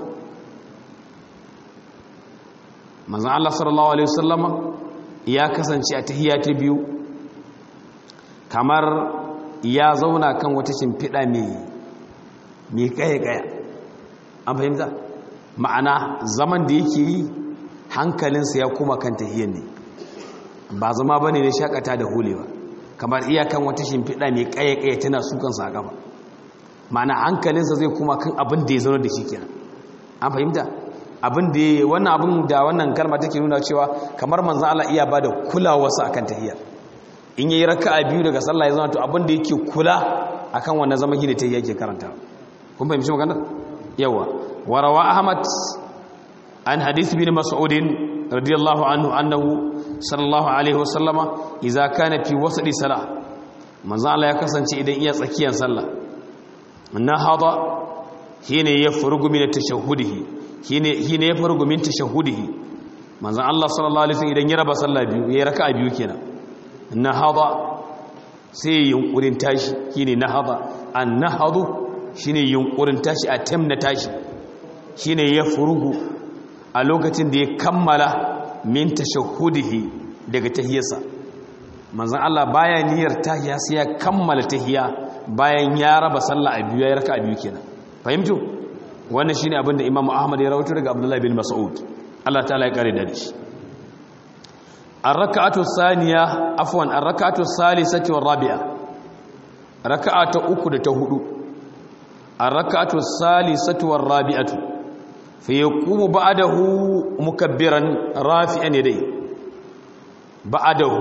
manzan Allah sallallahu Alaihi wasallama ya kasance a tahiyya ta biyu kamar ya zauna kan wata shimfiɗa mai kaya-kaya an fahimta ma'ana zaman da yake yi hankalinsa ya kuma kan tahiyyar ne ba zama ba ne na shakata da hulewa kamar iyakan wata shimfiɗa mai ƙaya-ƙaya tana sukansa a gaba ma'ana hankalinsa zai kuma kan abin da ya zaune da shi kenan an fahimta abin da ya wannan abin da wannan kalma take nuna cewa kamar manzan Allah iya ba da kulawarsa akan tahiyyar in yayi raka'a biyu daga sallah ya zama to abin da yake kula akan wannan zaman shi ne tahiyya yake karanta kun fahimci maganar yawa warawa ahmad an hadith bin mas'ud radiyallahu anhu annahu sallallahu alaihi wasallama idza kana fi wasadi salah manzo Allah ya kasance idan iya tsakiyar sallah na hada hine ya furgu min tashahhudihi hine hine ya furgu min tashahhudihi manzo Allah sallallahu alaihi wasallam idan ya raba sallah biyu ya raka'a biyu kenan na hada sai yunkurin tashi hine na hada an nahadu shine yunkurin tashi a na tashi shine ya furugu a lokacin da ya kammala min tashahhudihi daga tahiyarsa manzon Allah baya niyyar tahiya sai ya kammala tahiya bayan ya raba sallah a biyu ya raka a biyu kenan fahimtu wannan shine abin da Imam Ahmad ya rawaito daga Abdullah bin Mas'ud Allah ta'ala ya kare da shi ar-rak'atu thaniya afwan ar-rak'atu thalithatu war-rabi'a raka'a ta uku da ta hudu الركعة الثالثة والرابعة فيقوم بعده مكبرا رافعا يديه بعده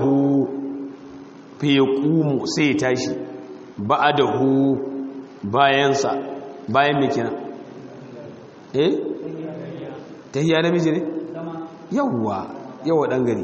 فيقوم سيتاشي بعده bayansa bayan me kina eh tahiyya namiji ne yawa yawa dan gari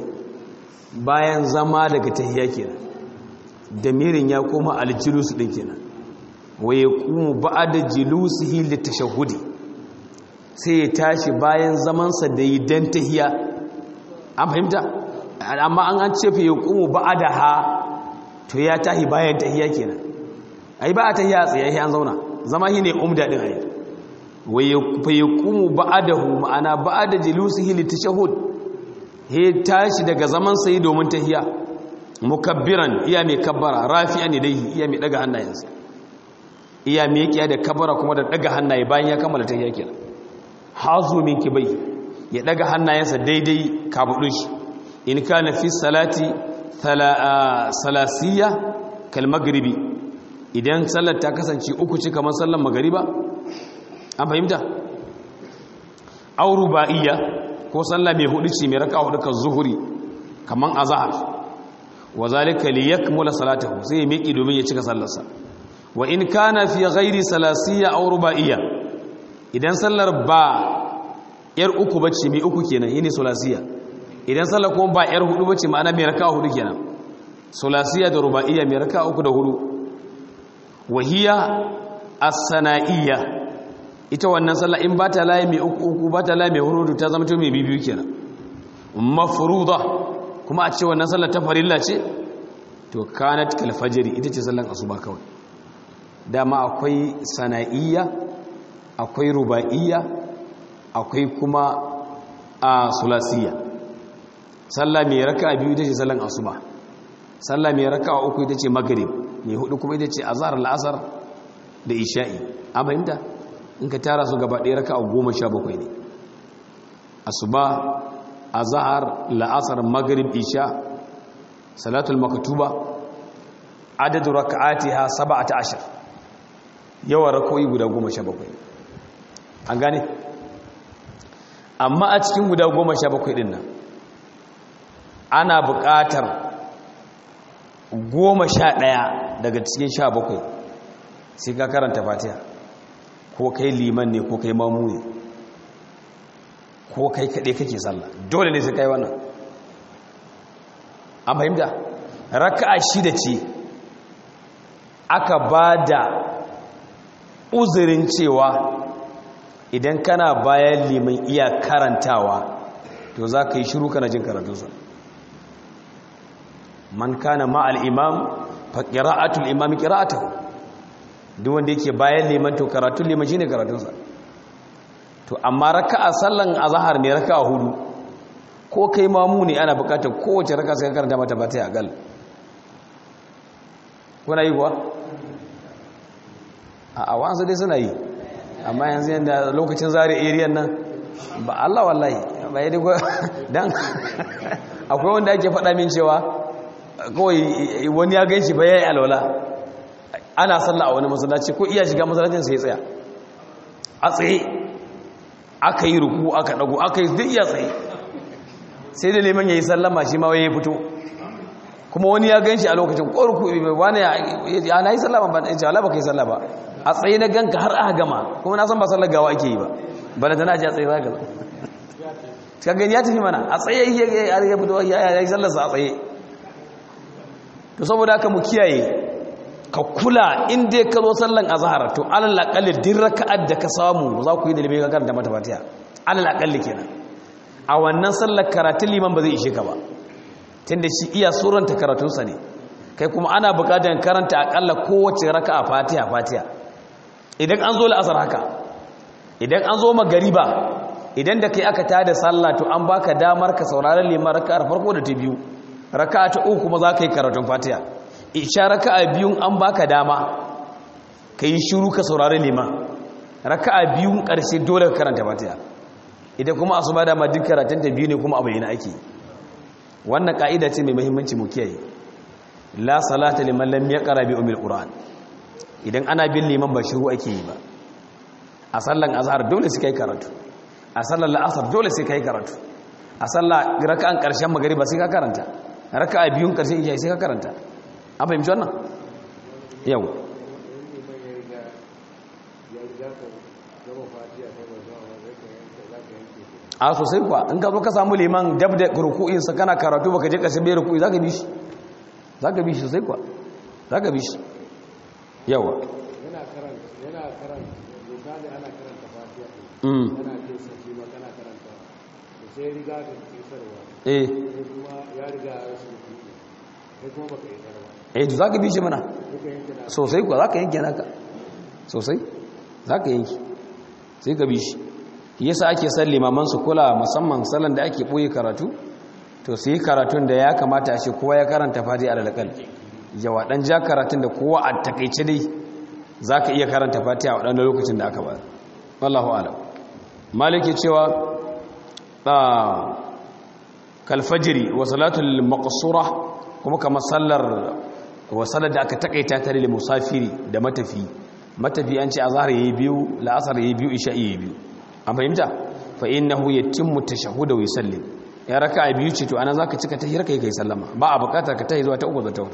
bayan zama daga tahiyya kenan damirin ya koma aljulus din kenan wa yaqumu ba'da julusihi litashahhudi sai ya tashi bayan zamansa da yi dan tahiya an fahimta amma an an ce fa yaqumu ba'da ha to ya tahi bayan tahiya kenan ai ba a tahiya tsaye an zauna zama shine umda din ai wa yaqumu ba'dahu ma'ana ba'da julusihi litashahhud he tashi daga zaman sai domin tahiya mukabbiran iya mai kabbara rafi'an yadayhi iya mai daga hannayensa iya mai kiya da kabbara kuma da daga hannaye bayan ya kammala tahiya kenan hazu min kibai ya daga hannayensa daidai kabudin shi in kana fi salati salasiyya kal maghribi idan sallar ta kasance uku ce kamar sallar magariba an fahimta aw ruba'iyya ko sallah mai hudu ce mai raka hudu kan zuhuri kaman azhar wa zalika liyakmula salatahu sai ya miki domin ya cika sallarsa wa in kana fi ghairi salasiyya aw ruba'iyya idan sallar ba yar uku bace mai uku kenan yini salasiyya idan sallar kuma ba yar hudu bace ma'ana mai raka hudu kenan salasiyya da ruba'iyya mai raka uku da hudu wa hiya as-sana'iyya ita wannan sallah in ba ta laye mai uku uku ba ta laye mai hurudu ta zama to mai bibiyu kenan mafruda kuma a ce wannan sallah ta farilla ce to kanat kal fajri ita ce sallan asuba kawai dama akwai sana'iyya akwai ruba'iyya akwai kuma a sulasiyya sallah mai raka'a biyu ita ce sallan asuba sallah mai raka'a uku ita ce maghrib mai hudu kuma ita ce azhar al-asr da isha'i an fahimta in ka tara su gaba ɗaya raka a goma sha bakwai ne asuba a zahar la'asar magarib isha salatul makatuba adadu raka'ati ha saba ta ashir yawan rakoyi guda goma sha bakwai an gane amma a cikin guda goma sha bakwai ɗin nan ana buƙatar goma sha ɗaya daga cikin sha bakwai sai ka karanta fatiha ko kai liman ne ko kai mamu ne ko kai kaɗai kake sallah dole ne sai kai wannan an fahimta raka'a shida ce aka ba da uzurin cewa idan kana bayan liman iya karantawa to za ka yi shiru kana jin karatunsa man kana ma'al imam fa qira'atul imam qira'atuhu duk wanda yake bayan liman to karatun liman shine karatunsa to amma raka'a sallan azhar ne raka'a hudu ko kai mamu ne ana bukatar kowace raka'a sai ka karanta mata ba ta agal kuna yi kuwa a awansu dai suna yi amma yanzu yanda lokacin zare area nan ba Allah wallahi ba yi dan akwai wanda ake faɗa min cewa kawai wani ya gan shi ba ya yi alwala ana sallah a wani masallaci ko iya shiga masallacin sai tsaya a tsaye aka yi ruku aka dago aka yi duk iya tsaye sai da neman ya yi sallama shi ma ya fito kuma wani ya ganshi a lokacin ko ruku wani ya na yi sallama ba ya ala ba ka yi sallama a tsaye na ganka har aka gama kuma na san ba sallar gawa ake yi ba ba da tana ji a tsaye za ka ka gani ya tafi mana a tsaye ya fito ya yi sallarsa a tsaye to saboda haka mu kiyaye ka kula in dai ka zo sallan azhar to alal aqalli din raka'at da ka samu za ku yi da limin ka karanta mata fatiha alal aqalli kenan a wannan sallar karatun liman ba zai ishe ka ba tunda shi iya suranta karatun sa ne kai kuma ana buƙatar karanta akalla kowace raka'a fatiha fatiha idan an zo la'asar haka idan an zo magariba idan da kai aka tada sallah to an baka damar ka saurari liman raka'ar farko da ta biyu raka'a ta uku kuma za ka yi karatun fatiha isha raka'a biyun an baka dama ka yi shiru ka saurari liman raka'a biyun ƙarshe dole ka karanta fatiha idan kuma asuba dama duk karatun ta biyu ne kuma abu yana ake wannan ka'ida ce mai muhimmanci mu kiyaye la salata liman lam yaqra bi umil qur'an idan ana bin liman ba shiru ake yi ba a sallan azhar dole sai kai karatu a sallan la'asar dole sai kai karatu a sallah raka'an ƙarshen magariba sai ka karanta raka'a biyun ƙarshen isha sai ka karanta an fahimci wannan yau a sosai kuwa in ka zo ka samu liman dab da ruku'insa kana karatu baka je ƙarshen bai ruku'i za ka bi shi za ka bi shi sosai kuwa za ka bi shi yawa yana karanta yana karanta misali ana karanta fatiha mm yana jin sashi ma kana karanta da sai riga da kisarwa eh sai kuma ya riga ya rasu da kuɗi sai kuma baka yi ba eh to zaka bi shi mana duka yanke na sosai kuwa zaka yanke naka sosai zaka yanke sai ka bi shi yasa ake san limaman su kula musamman sallan da ake boye karatu to su yi karatun da ya kamata a ce kowa ya karanta fati a lalakal yawa dan ja karatun da kowa a takaice dai zaka iya karanta fati a wadannan lokacin da aka ba wallahu alam maliki cewa kalfajiri wa salatul maqsura kuma kamar sallar wa sallar da aka takaita ta lil musafiri da matafi matafi an ce azhar yayi biyu la'asar yayi biyu isha yayi biyu an fahimta fa innahu yatimmu tashahhuda wa yusallim ya raka'a biyu ce to ana zaka cika tahiyar kai kai sallama ba a bukatar ka tahi zuwa ta uku zata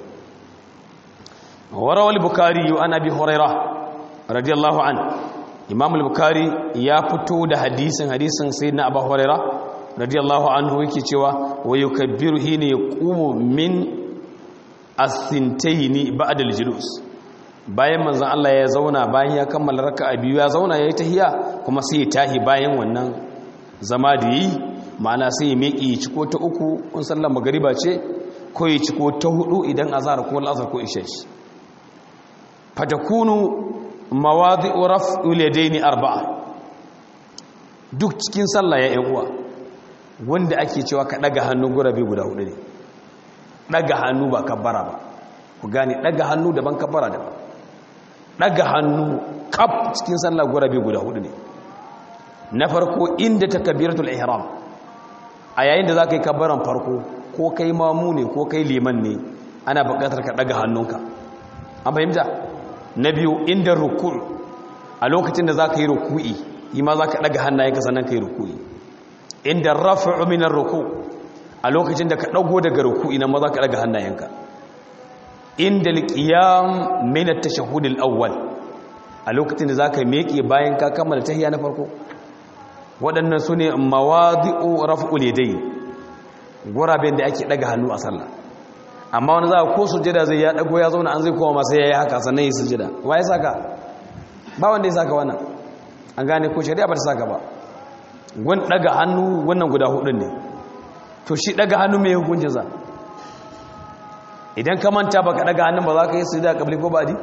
wa rawal bukhari an abi hurairah radiyallahu an imam al-bukhari ya fito da hadisin hadisin sayyidina abu hurairah radiyallahu anhu yake cewa wa yukabbiru hina yaqumu min as-sintaini ba'da al-julus bayan manzon Allah ya zauna bayan ya kammala raka'a biyu ya zauna yayi tahiyya kuma sai ya tahi bayan wannan zama da yi ma'ana sai ya miƙe ya ciko ta uku in sallar magariba ce ko ya ciko ta hudu idan azhar ko al'asr ko isha ce fatakunu mawadi'u raf'il yadaini arba'a duk cikin sallah ya yan uwa wanda ake cewa ka daga hannu gurabe guda hudu ne daga hannu ba kabbara ba ku gane daga hannu daban kabbara daban daga hannu kaf cikin sallah gurabe guda hudu ne na farko inda takbiratul ihram a yayin da zaka yi kabbaran farko ko kai mamu ne ko kai liman ne ana buƙatar ka daga hannunka an fahimta na biyu inda ruku' a lokacin da zaka yi ruku'i yi ma zaka daga hannayenka sannan ka yi ruku'i inda rafi'u minar ruku a lokacin da ka dago daga ruku'i nan ma za ka daga hannayenka inda alqiyam min at-tashahhud al-awwal a lokacin da zaka miƙe bayan ka kammala tahiyya na farko waɗannan sune mawadi'u raf'ul yadayn guraben da ake daga hannu a sallah amma wani za ko sujada zai ya dago ya zauna an zai koma masa yayi haka sannan yi sujada wa ya saka ba wanda ya saka wannan an gane ko shari'a ba ta saka ba gun daga hannu wannan guda hudun ne to shi daga hannu mai hukuncin za idan ka manta baka daga hannun ba za ka yi su da kabli ko badi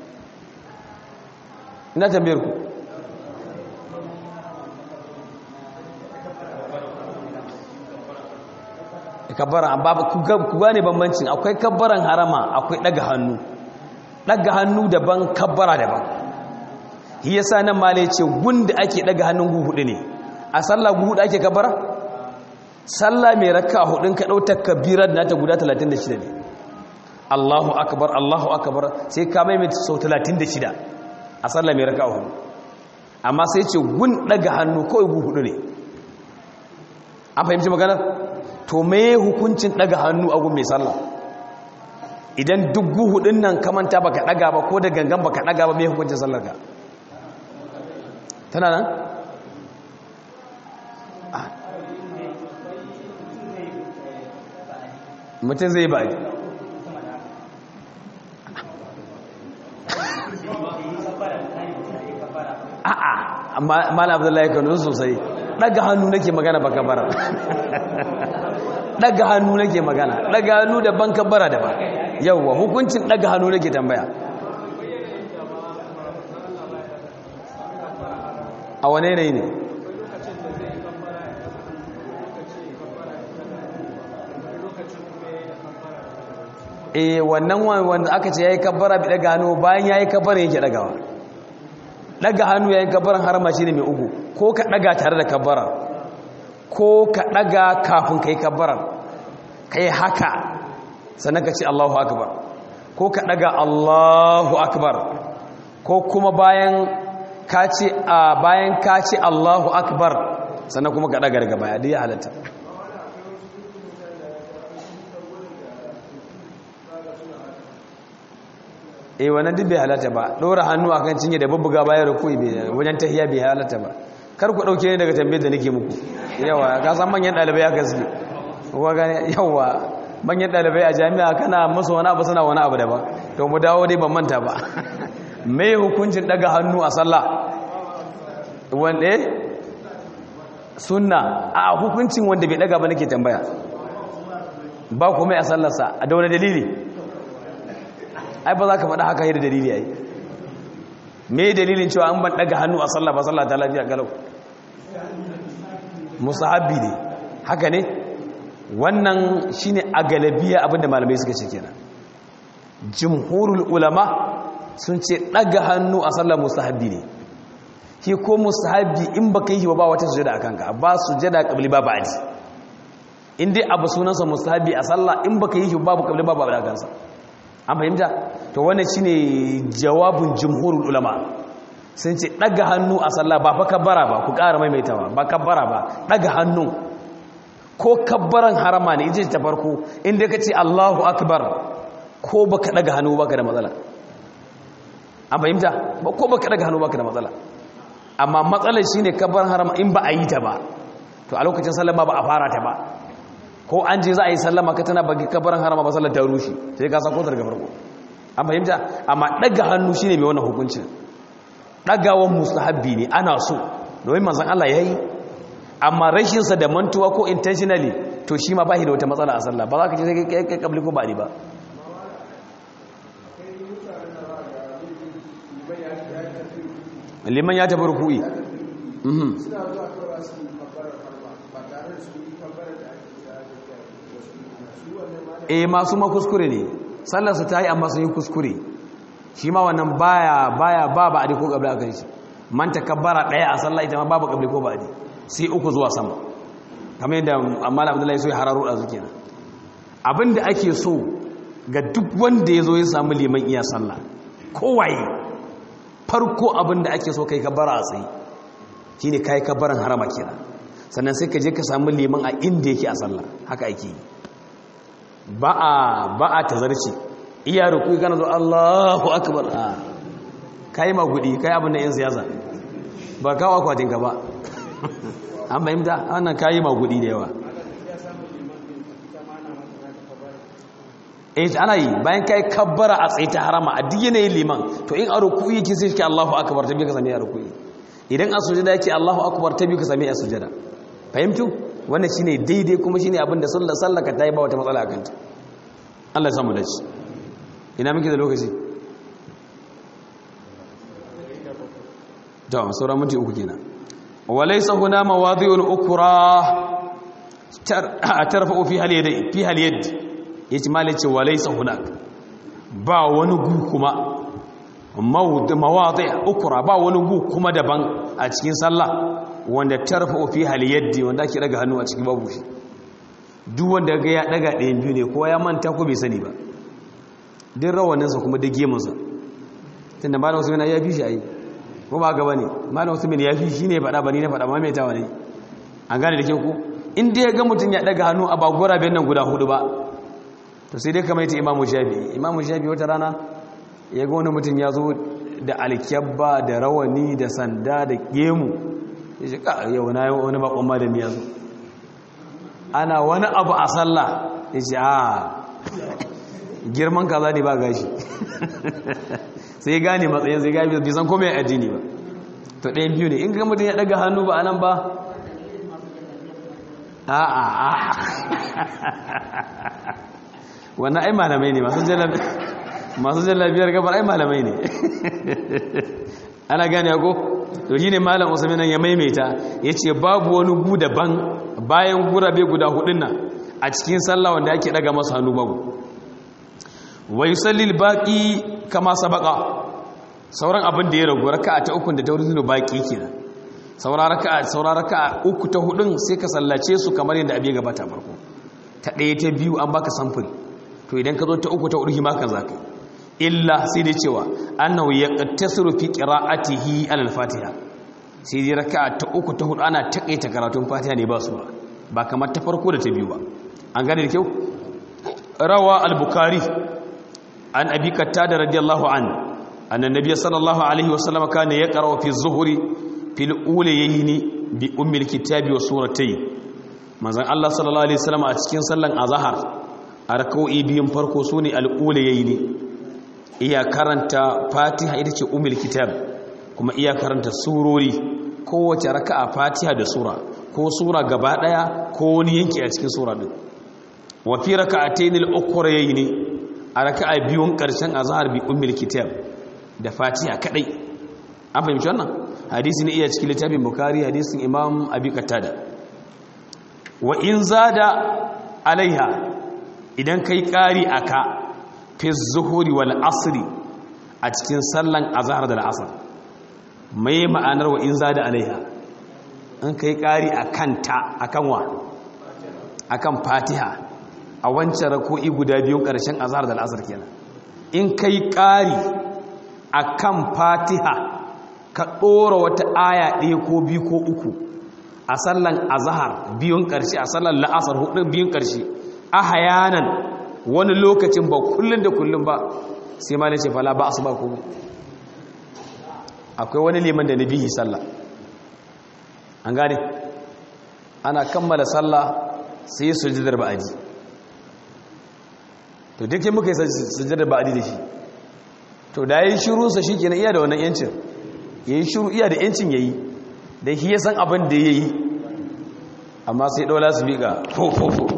ina tambayar ku kabbara amma ku gane bambancin akwai kabbaran harama akwai daga hannu daga hannu daban kabbara daban shi yasa nan male ce gunda ake daga hannun gu hudu ne a sallah gu hudu ake kabbara sallah mai raka hudun ka dauta kabirar nata guda 36 ne Allahu akbar Allahu akbar sai ka maimaita sau 36 a sallah mai raka hudu amma sai ce gun daga hannu kawai gu hudu ne an fahimci maganar to me hukuncin daga hannu a gun mai sallah idan duk gu hudun nan kamanta baka daga ba ko da gangan baka daga ba me hukuncin sallar ka tana nan mutum zai ba a'a mala abdullahi kanu sosai daga hannu nake magana baka bara daga hannu nake magana daga hannu da banka bara da ba yawwa hukuncin daga hannu nake tambaya a wane ne ne eh wannan wanda aka ce yayi kabbara bi daga hannu bayan yayi kabbara yake dagawa daga hannu yayin kabbaran harama shine mai ugu ko ka daga tare da kabbara ko ka daga kafin kai kabbaran kai haka sannan ka ce Allahu akbar ko ka daga Allahu akbar ko kuma bayan ka ce a bayan ka ce Allahu akbar sannan kuma ka daga daga baya duk ya halatta eh wannan duk bai halatta ba dora hannu akan cinye da bubbuga bayan rukui bai wajen tahiya bai halatta ba kar ku dauke ne daga tambayar da nake muku yawa ka san manyan dalibai aka suke ko gane yawa manyan dalibai a jami'a kana musu wani abu suna wani abu daban to mu dawo dai ban manta ba mai hukuncin daga hannu a sallah wanda sunna a hukuncin wanda bai daga ba nake tambaya ba kuma a sallarsa a da wani dalili ai ba za ka faɗa haka yi da dalili ai me dalilin cewa an ban daga hannu a sallah ba sallah ta lafiya galau musahabbi ne haka ne wannan shine a galabiya abinda malamai suka ce kenan jumhurul ulama sun ce daga hannu a sallar musahabbi ne ki ko musahabbi in baka yi ba wata sujada akan ka ba sujada qabli ba ba'di in dai abu sunansa musahabbi a sallah in baka yi babu qabli ba ba'di akan sa an fahimta to wannan shine jawabin jumhurul ulama sun ce daga hannu a sallah ba fa kabbara ba ku ƙara maimaitawa ba kabbara ba daga hannu ko kabbaran harama ne ita ta farko inda ka ce Allahu akbar ko baka daga hannu baka da matsala an fahimta ba ko baka daga hannu baka da matsala amma matsalar shine kabbaran harama in ba a yi ta ba to a lokacin sallama ba a fara ta ba ko an je za a yi sallama ka tana bagi kabbaran harama ba sallar ta rushe sai ka sako daga farko an fahimta amma daga hannu shine mai wannan hukuncin dagawan mustahabbi ne ana so domin manzon Allah yayi amma rashinsa da mantuwa ko intentionally to shi ma ba shi da wata matsala a sallah ba za ka ce sai kai kai kabli ko ba ni ba liman ya tafi ruku'i mhm eh masu ma kuskure ne sallarsa ta yi amma sun yi kuskure shi ma wannan baya baya ba ba a ko kabli a kan shi man takabbara daya a sallah ita ma babu kabli ko ba a sai uku zuwa sama kamar yadda amma abdullahi so ya hararo a zuke na abinda ake so ga duk wanda ya zo ya samu liman iya sallah kowaye farko abinda ake so kai kabara a tsaye shi ne kai kabaran harama kira sannan sai ka je ka samu liman a inda yake a sallah haka ake yi ba a ba a tazarci iya ruku kana zo Allahu akbar a kai magudi kai abin da yan siyasa ba kawo akwatin ka ba an fahimta wannan kayi magudi da yawa eh ana yi bayan kai kabbara a tsaye ta harama a duk yanayin liman to in a ruku yake sai shi Allahu akbar ta biyu ka sami a ruku idan a sujada yake Allahu akbar ta biyu ka sami a sujada fahimtu wannan shine daidai kuma shine abin da sallar sallaka ta yi ba wata matsala akan ta Allah ya samu dace ina muke da lokaci to sauran minti uku kenan وليس هنا مواضع أخرى ترفع فيها اليد فيها اليد يجمال وليس هناك با ونغو كما مواضع أخرى با ونغو كما دبان a cikin sallah wanda tarfa fiha al-yad wanda ake daga hannu a cikin babu shi duk wanda ga ya daga ɗayan biyu ne ko ya manta ko bai sani ba din rawaninsa kuma da gemunsa tunda malam Usman ya bi shi ayi ko ba gaba ne malam usman ya fi shi ne faɗa ba ni na faɗa mamaitawa ne an gane da ke ku in dai ya ga mutum ya ɗaga hannu a bagora bayan nan guda hudu ba to sai dai kama ita imamu shafi imamu shafi wata rana ya ga wani mutum ya zo da alkyabba da rawani da sanda da gemu ya shi ka yau na wani bakon malami ya zo ana wani abu a sallah ya ce a girman kaza ne ba gashi sai gane matsayin sai gane bai san komai addini ba to ɗayan biyu ne in ga mutum ya ɗaga hannu ba a nan ba a a a wannan ai malamai ne masu jalabiyar gabar ai malamai ne ana gane ko to shi ne malam usman ya maimaita ya ce babu wani gu daban bayan gurabe guda hudun nan a cikin sallah wanda ake ɗaga masu hannu babu wa yusallil baqi kama sabaqa sauran abin da ya ragu raka'a ta uku da ta wurin baqi kenan sauran raka'a sauran raka'a uku ta hudun sai ka sallace su kamar yadda abin gabata farko ta ɗaya ta biyu an baka samfuri to idan ka zo ta uku ta hudu ma kan zaka illa sai dai cewa annahu yaqtasiru fi qira'atihi al-fatiha sai dai raka'a ta uku ta hudu ana takaita karatun fatiha ne ba su ba ba kamar ta farko da ta biyu ba an gane da kyau rawa al-bukhari an abi kattada radiyallahu an anna nabiy sallallahu alaihi wasallam kana yaqra fi az-zuhri fil ulayni bi ummil kitabi wa suratayn manzon Allah sallallahu alaihi wasallam a cikin sallan azhar a rak'o'i biyun farko sune al-ulayni iya karanta fatiha ita ce umul kitab kuma iya karanta surori kowace raka'a fatiha da sura ko sura gaba daya ko wani yanki a cikin sura din wa fi raka'atayn al-ukhrayn a raka'a biyun karshen azhar bi ummul kitab da fatiha kadai an fahimci wannan hadisi ne iya cikin littafin bukhari hadisin imam abi qatada wa in zada alaiha idan kai kari aka fi zuhuri wal asri a cikin sallan azhar da al'asr mai ma'anar wa in zada alaiha in kai kari akan ta akan wa akan fatiha a wancan rako'i guda biyun ƙarshen azhar da al'asar kenan in kai ƙari a kan fatiha ka ɗora wata aya ɗaya ko biyu ko uku a sallan azhar biyun ƙarshe a sallan la'asar hudu biyun ƙarshe a hayanan wani lokacin ba kullum da kullum ba sai ma ce fala ba su ba kuma akwai wani liman da na bihi sallah an gane ana kammala sallah sai sujudar ba'adi to duk muka yi sujudar ba'adi da shi to da yayin shirunsa shikenan iya da wannan yancin yayi shiru iya da yancin yayi da shi ya san abin da yayi amma sai dola su miƙa fo fo fo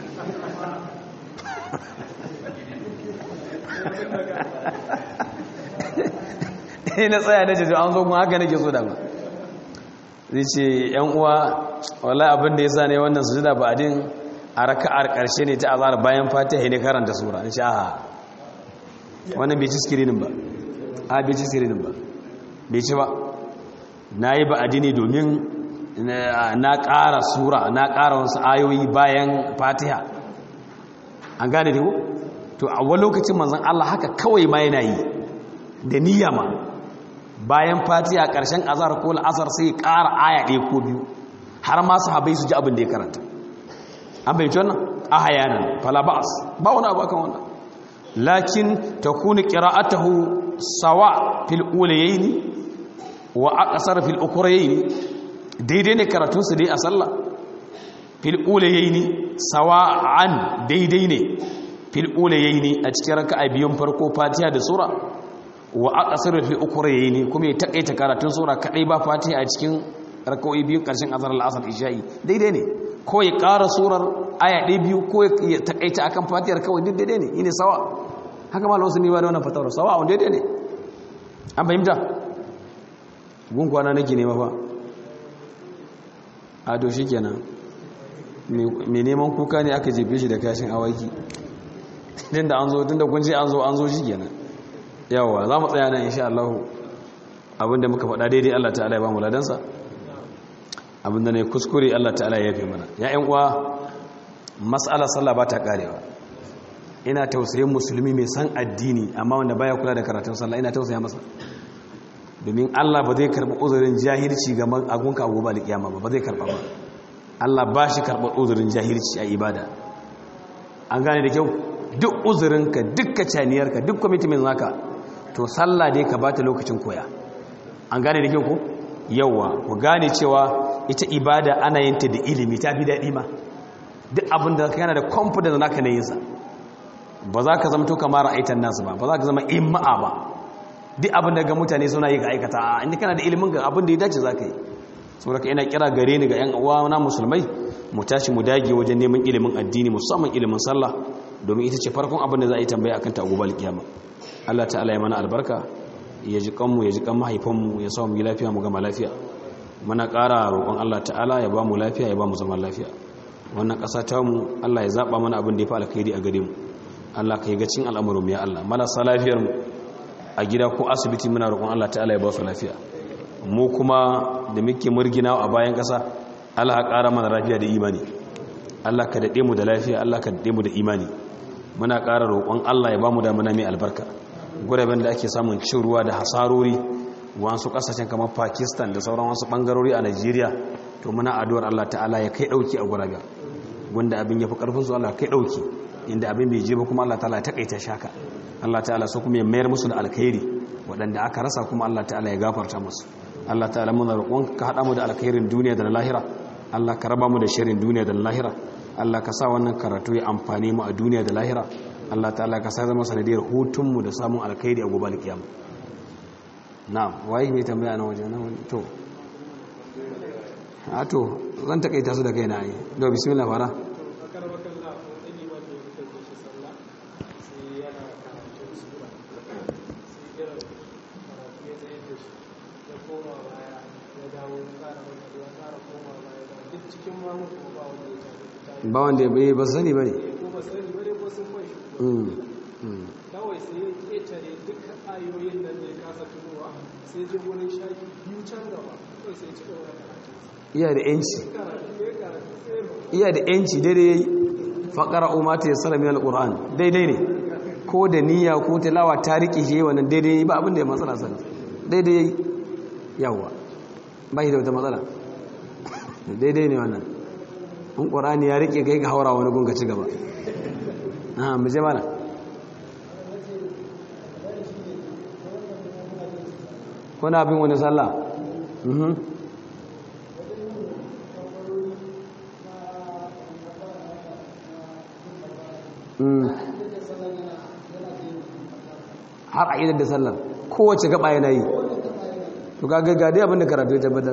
na tsaya na jejo an zo kuma haka nake so dama zai ce yan uwa wallahi abin da ya sa ne wannan sujuda ba adin a raka'ar karshe ne ta azhar bayan fatiha ne karanta sura in sha wannan bai ci skirinin ba a bai ci skirinin ba bai ci ba nayi ba adini domin na ƙara sura na ƙara wasu ayoyi bayan fatiha an gane da to a wani lokacin manzon Allah haka kawai ma yana yi da niyya ma bayan fatiha ƙarshen azhar ko al'asar sai ƙara aya ɗaya ko biyu har ma sahabbai su ji abin da ya karanta an bai ci wannan a hayanan falabas ba wani abu akan wannan lakin takunu qira'atuhu sawa fil ulayayn wa aqsar fil ukrayayn daidai ne karatun su dai a sallah fil ulayayn sawa'an daidai ne fil ulayayn a cikin raka'a biyun farko fatiha da sura wa aqsar fil ukrayayn kuma ya takaita karatun sura kadai ba fatiha a cikin raka'o'i biyun karshen azhar al-asr isha'i daidai ne ko ya ƙara surar aya ɗaya biyu ko ya takaita akan fatihar kawai duk daidai ne ine sawa haka malam wasu ne ba da wannan fatawar sawa wanda daidai ne an fahimta gun kwana nake nema fa a to shi kenan mai neman kuka ne aka jefe shi da kashin awaki tun da an zo tun da kun ce an zo an zo shi kenan yawa za mu tsaya nan insha Allah abinda muka faɗa daidai Allah ta'ala ya ba mu ladansa abinda ne kuskure Allah ta'ala ya yafe mana ya ƴan uwa mas'alar sallah ba ta karewa ina tausayin musulmi mai san addini amma wanda baya kula da karatun sallah ina tausaya masa domin Allah ba zai karɓi uzurin jahilci ga agunka a gobe alƙiyama ba ba zai karɓa ba Allah ba shi karɓar uzurin jahilci a ibada an gane da kyau duk uzurinka duk kacaniyarka duk kwamitimin zaka to sallah dai ka bata lokacin koya an gane da kyau ko yawa ku gane cewa ita ibada ana yin ta da ilimi ta fi daɗi ma duk abin da ka yana da confidence naka na yinsa ba za ka zama to kamar ra'aitan nasu ba ba za ka zama imma'a ba duk abin da ga mutane suna yi ga aikata a inda kana da ilimin ga abin da ya dace za ka yi saboda ka ina kira gare ni ga yan uwa na musulmai mu tashi mu dage wajen neman ilimin addini musamman ilimin sallah domin ita ce farkon abin da za a yi tambaya akan ta gobe alkiyama Allah ta'ala ya mana albarka ya ji kanmu ya ji kan mahaifanmu ya sa mu yi lafiya mu gama lafiya muna ƙara roƙon Allah ta'ala ya ba mu lafiya ya ba mu zaman lafiya wannan ƙasa ta mu Allah ya zaɓa mana abin da ya fi alkhairi a gare mu Allah ka yi gacin al'amuran mu ya Allah marasa lafiyar mu a gida ko asibiti muna roƙon Allah ta'ala ya ba su lafiya mu kuma da muke murgina a bayan ƙasa Allah ya ƙara mana lafiya da imani Allah ka daɗe mu da lafiya Allah ka daɗe mu da imani muna ƙara roƙon Allah ya ba mu da mana mai albarka guraben da ake samun cin ruwa da hasarori wasu ƙasashen kamar Pakistan da sauran wasu ɓangarori a Najeriya to muna addu'ar Allah ta'ala ya kai ɗauki a guraben wanda abin ya fi ƙarfin su Allah kai ɗauki inda abin bai je ba kuma Allah ta'ala ya taƙaita shaka Allah ta'ala so kuma ya mayar musu da alkhairi waɗanda aka rasa kuma Allah ta'ala ya gafarta musu Allah ta'ala muna roƙon ka haɗa mu da alkhairin duniya da na lahira Allah ka raba mu da shirin duniya da na lahira Allah ka sa wannan karatu ya amfani mu a duniya da lahira Allah ta'ala ka sa zama sanadiyar hutunmu da samun alkhairi a gobe alkiyama na'am waye mai tambaya na waje na wani to a to zan takaita su da kai na yi da bismillah fara ba wanda ya bai ba sani ba ne kawai sai ya ƙetare duka ayoyin nan da ya kasa tunowa sai ji wurin shafi biyu can gaba kawai sai ci gaba da karatu iya da yanci karatu ya karatu sai iya da yanci daidai yayi faqara umma ta yassara min alquran daidai ne ko da niyya ko tilawa ta rike shi wannan daidai yayi ba abin da ya matsala sani daidai yayi yawa ba shi da wata matsala daidai ne wannan in qur'ani ya rike kai ga haura wani gunga ci gaba ah mu je mana kuna bin wani sallah mhm har a idar da sallar kowace gaba yana yi to ga gaggade abinda karatu ya tabbatar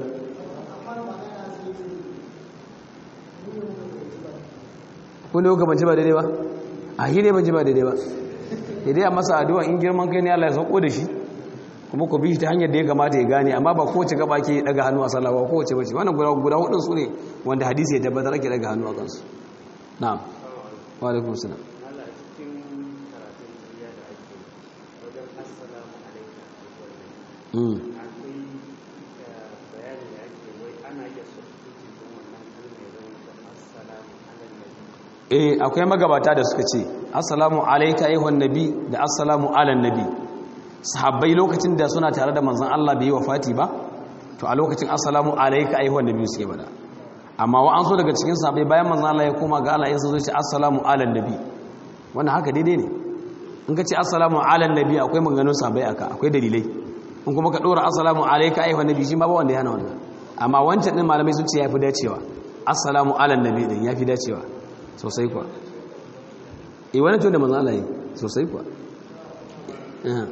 kone yau banci ba daidai ba a yi ne banci ba daidai ba daidai a masa addu'a in girman kai ne Allah ya sauko da shi kuma ku bi shi ta hanyar da ya kamata ya gane amma ba kowace gaba ke daga hannu a sallah ba kowace bace wannan guda guda hudun su ne wanda hadisi ya tabbatar ake daga hannu a kansu na'am wa alaikum salam Allah cikin karatun duniya da ake wajen assalamu alaikum mm akwai bayani da ake wai ana iya substitute din wannan kalmar ya zama da assalamu alaikum eh akwai magabata da suka ce assalamu alayka ayyuhan nabi da assalamu alan nabi sahabbai lokacin da suna tare da manzon Allah bai yi wafati ba to a lokacin assalamu alayka ayyuhan nabi suke bada amma wa an so daga cikin sahabbai bayan manzon Allah ya koma ga Allah ya so zai ce assalamu alan nabi wannan haka daidai ne in ka ce assalamu alan nabi akwai maganganun sahabbai aka akwai dalilai in kuma ka dora assalamu alayka ayyuhan nabi shi ma ba wanda ya hana wannan amma wancan din malamai sun ce yafi dacewa assalamu alan nabi din yafi dacewa sosai kuwa e wani tun da manzo Allah yi sosai kuwa Aha.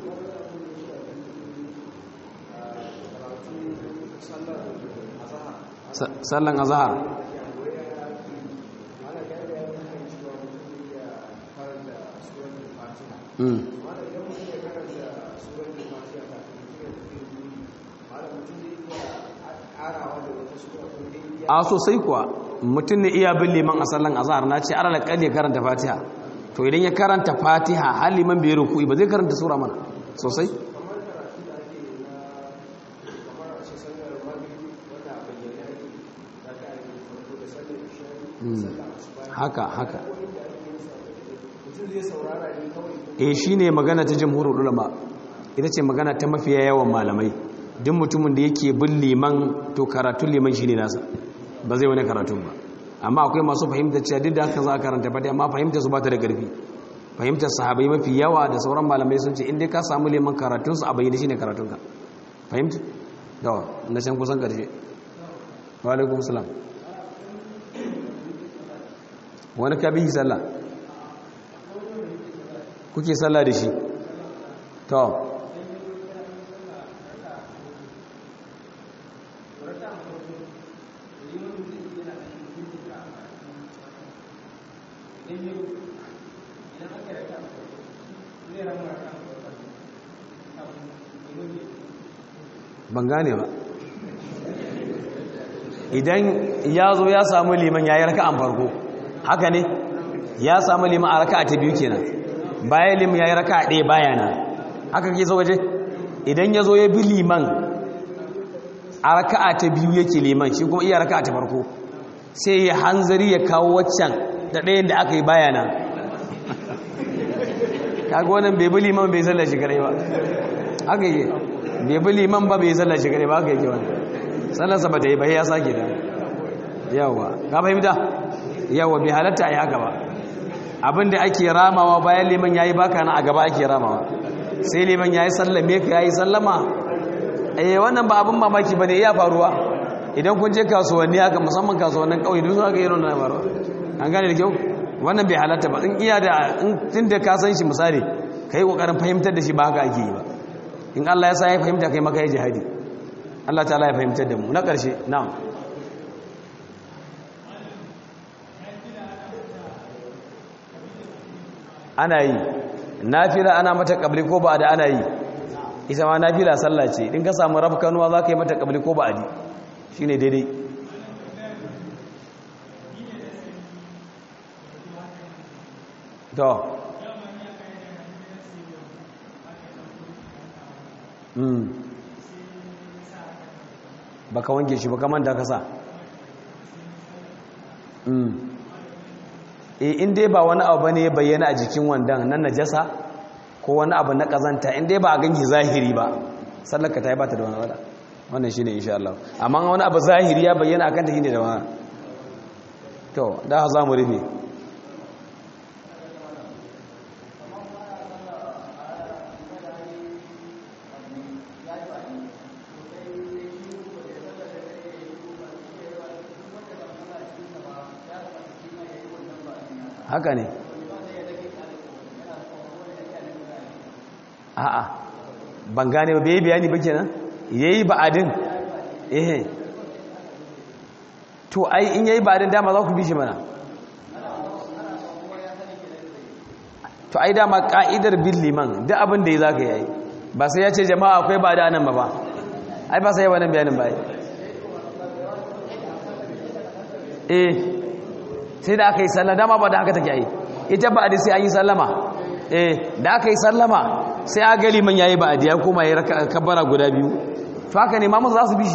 Sa- sallan azhar mm a sosai kuwa mutum ne iya bin liman a sallan azhar na ce arala kalli karanta fatiha to idan ya karanta fatiha har liman bai ruku'i ba zai karanta sura mana sosai Mm. haka haka e shi ne magana ta jamhurul ulama ita ce magana ta mafiya yawan malamai duk mutumin da yake bin liman to karatun liman shi ne nasa ba zai wani karatun ba amma akwai masu fahimta cewa duk da haka za a karanta fati amma fahimta su ba ta da ƙarfi fahimtar sahabai mafi yawa da sauran malamai sun ce inda ka samu liman karatunsu a bayyana shi ne karatunka fahimta? dawa na can kusan ƙarshe wa alaikum salam wani ka bihi sallah kuke sallah da shi to ban gane ba idan ya zo ya samu liman ya yi raka'an farko haka ne ya samu liman a raka'a ta biyu kenan bayan liman ya yi raka'a ɗaya bayana haka ke so waje idan ya zo ya bi liman a raka'a ta biyu yake liman shi kuma iya raka'a ta farko sai ya hanzari ya kawo waccan da ɗayan da aka yi bayana kaga wannan bai bi liman bai sallar shi kare ba haka yake bai bi liman ba bai sallar shi kare ba haka yake wani sallarsa ba ta yi ba ya sake da yawa ka fahimta yawa bai halatta a yi haka ba abinda ake ramawa bayan liman ya yi baka na a gaba ake ramawa sai liman ya yi sallame ka ya yi sallama eh wannan ba abin mamaki ba ne iya faruwa idan kun je kasuwanni haka musamman kasuwannin ƙauye duk sun haka yi nuna faruwa an gane da kyau wannan bai halatta ba in iya da tun da ka san shi misali ka yi ƙoƙarin fahimtar da shi ba haka ake yi ba in Allah ya sa ya fahimta kai maka ya jihadi Allah ta ya fahimtar da mu na ƙarshe na'am ana yi nafila ana mata kabli ko ba da ana yi ita ma nafila sallah ce in ka samu rafkanuwa za ka yi mata kabli ko ba adi shi ne daidai to baka wanke shi baka manta kasa e in dai ba wani abu bane ya bayyana a jikin wandan nan najasa ko wani abu na kazanta in dai ba a ganki zahiri ba sallaka ta yi ba ta da wani wada wannan shi ne insha Allah amma wani abu zahiri ya bayyana akan ta shi ne da wani to da za mu rufe haka ne a'a ban gane ba bai bayani ba kenan yayi ba'adin eh to ai in yayi ba'adin dama za ku bi shi mana to ai dama ka'idar bin liman duk abin da ya zaka yayi ba sai ya ce jama'a akwai ba da nan ba ba ai ba sai wannan bayanin ba eh sai da aka yi sallama dama ba da haka take yi ita ba da sai an yi sallama eh da aka yi sallama sai a gali man yayi ba a diya kuma ya kabbara guda biyu to haka ne mamu za su bi shi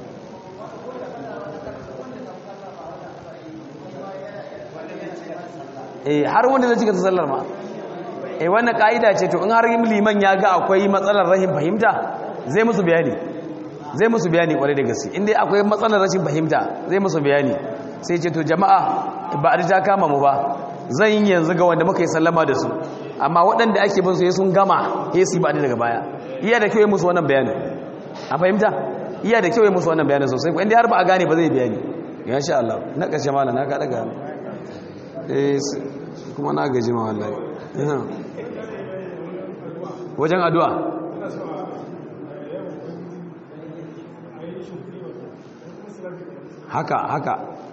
eh har wanda zai cika sallar ma eh wannan kaida ce to in har liman ya ga akwai matsalar rahim fahimta zai musu bayani zai musu bayani kwarai da gaske inda akwai matsalar rashin fahimta zai musu bayani sai ce to jama'a ba a ta kama mu ba zan yi yanzu ga wanda muka yi sallama da su amma waɗanda ake bin su ya sun gama ya su ba daga baya iya da kyau ya musu wannan bayanin a fahimta iya da kyau ya musu wannan bayanin sosai inda har ba a gane ba zai bayani ya sha Allah na ƙarshe mala na kaɗa gano kuma na gaji ma wallahi wajen addu'a haka haka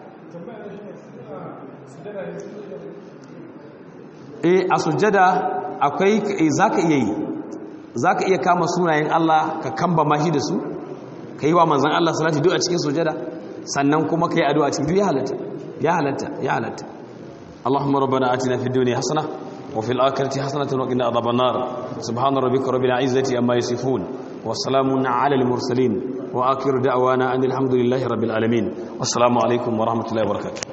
e a sujjada akwai zaka iya yi zaka iya kama sunayen Allah ka kamba mashi da su ka yi wa manzan Allah salati duk a cikin sujjada sannan kuma ka yi addu'a cikin duk ya halatta ya halatta ya halatta Allahumma rabbana atina fid dunya hasana wa fil akhirati hasanatan wa qina adhaban nar subhana rabbika rabbil izzati amma yasifun wa salamun ala al mursalin wa akhiru da'wana anil hamdulillahi rabbil alamin wassalamu alaikum wa rahmatullahi wa barakatuh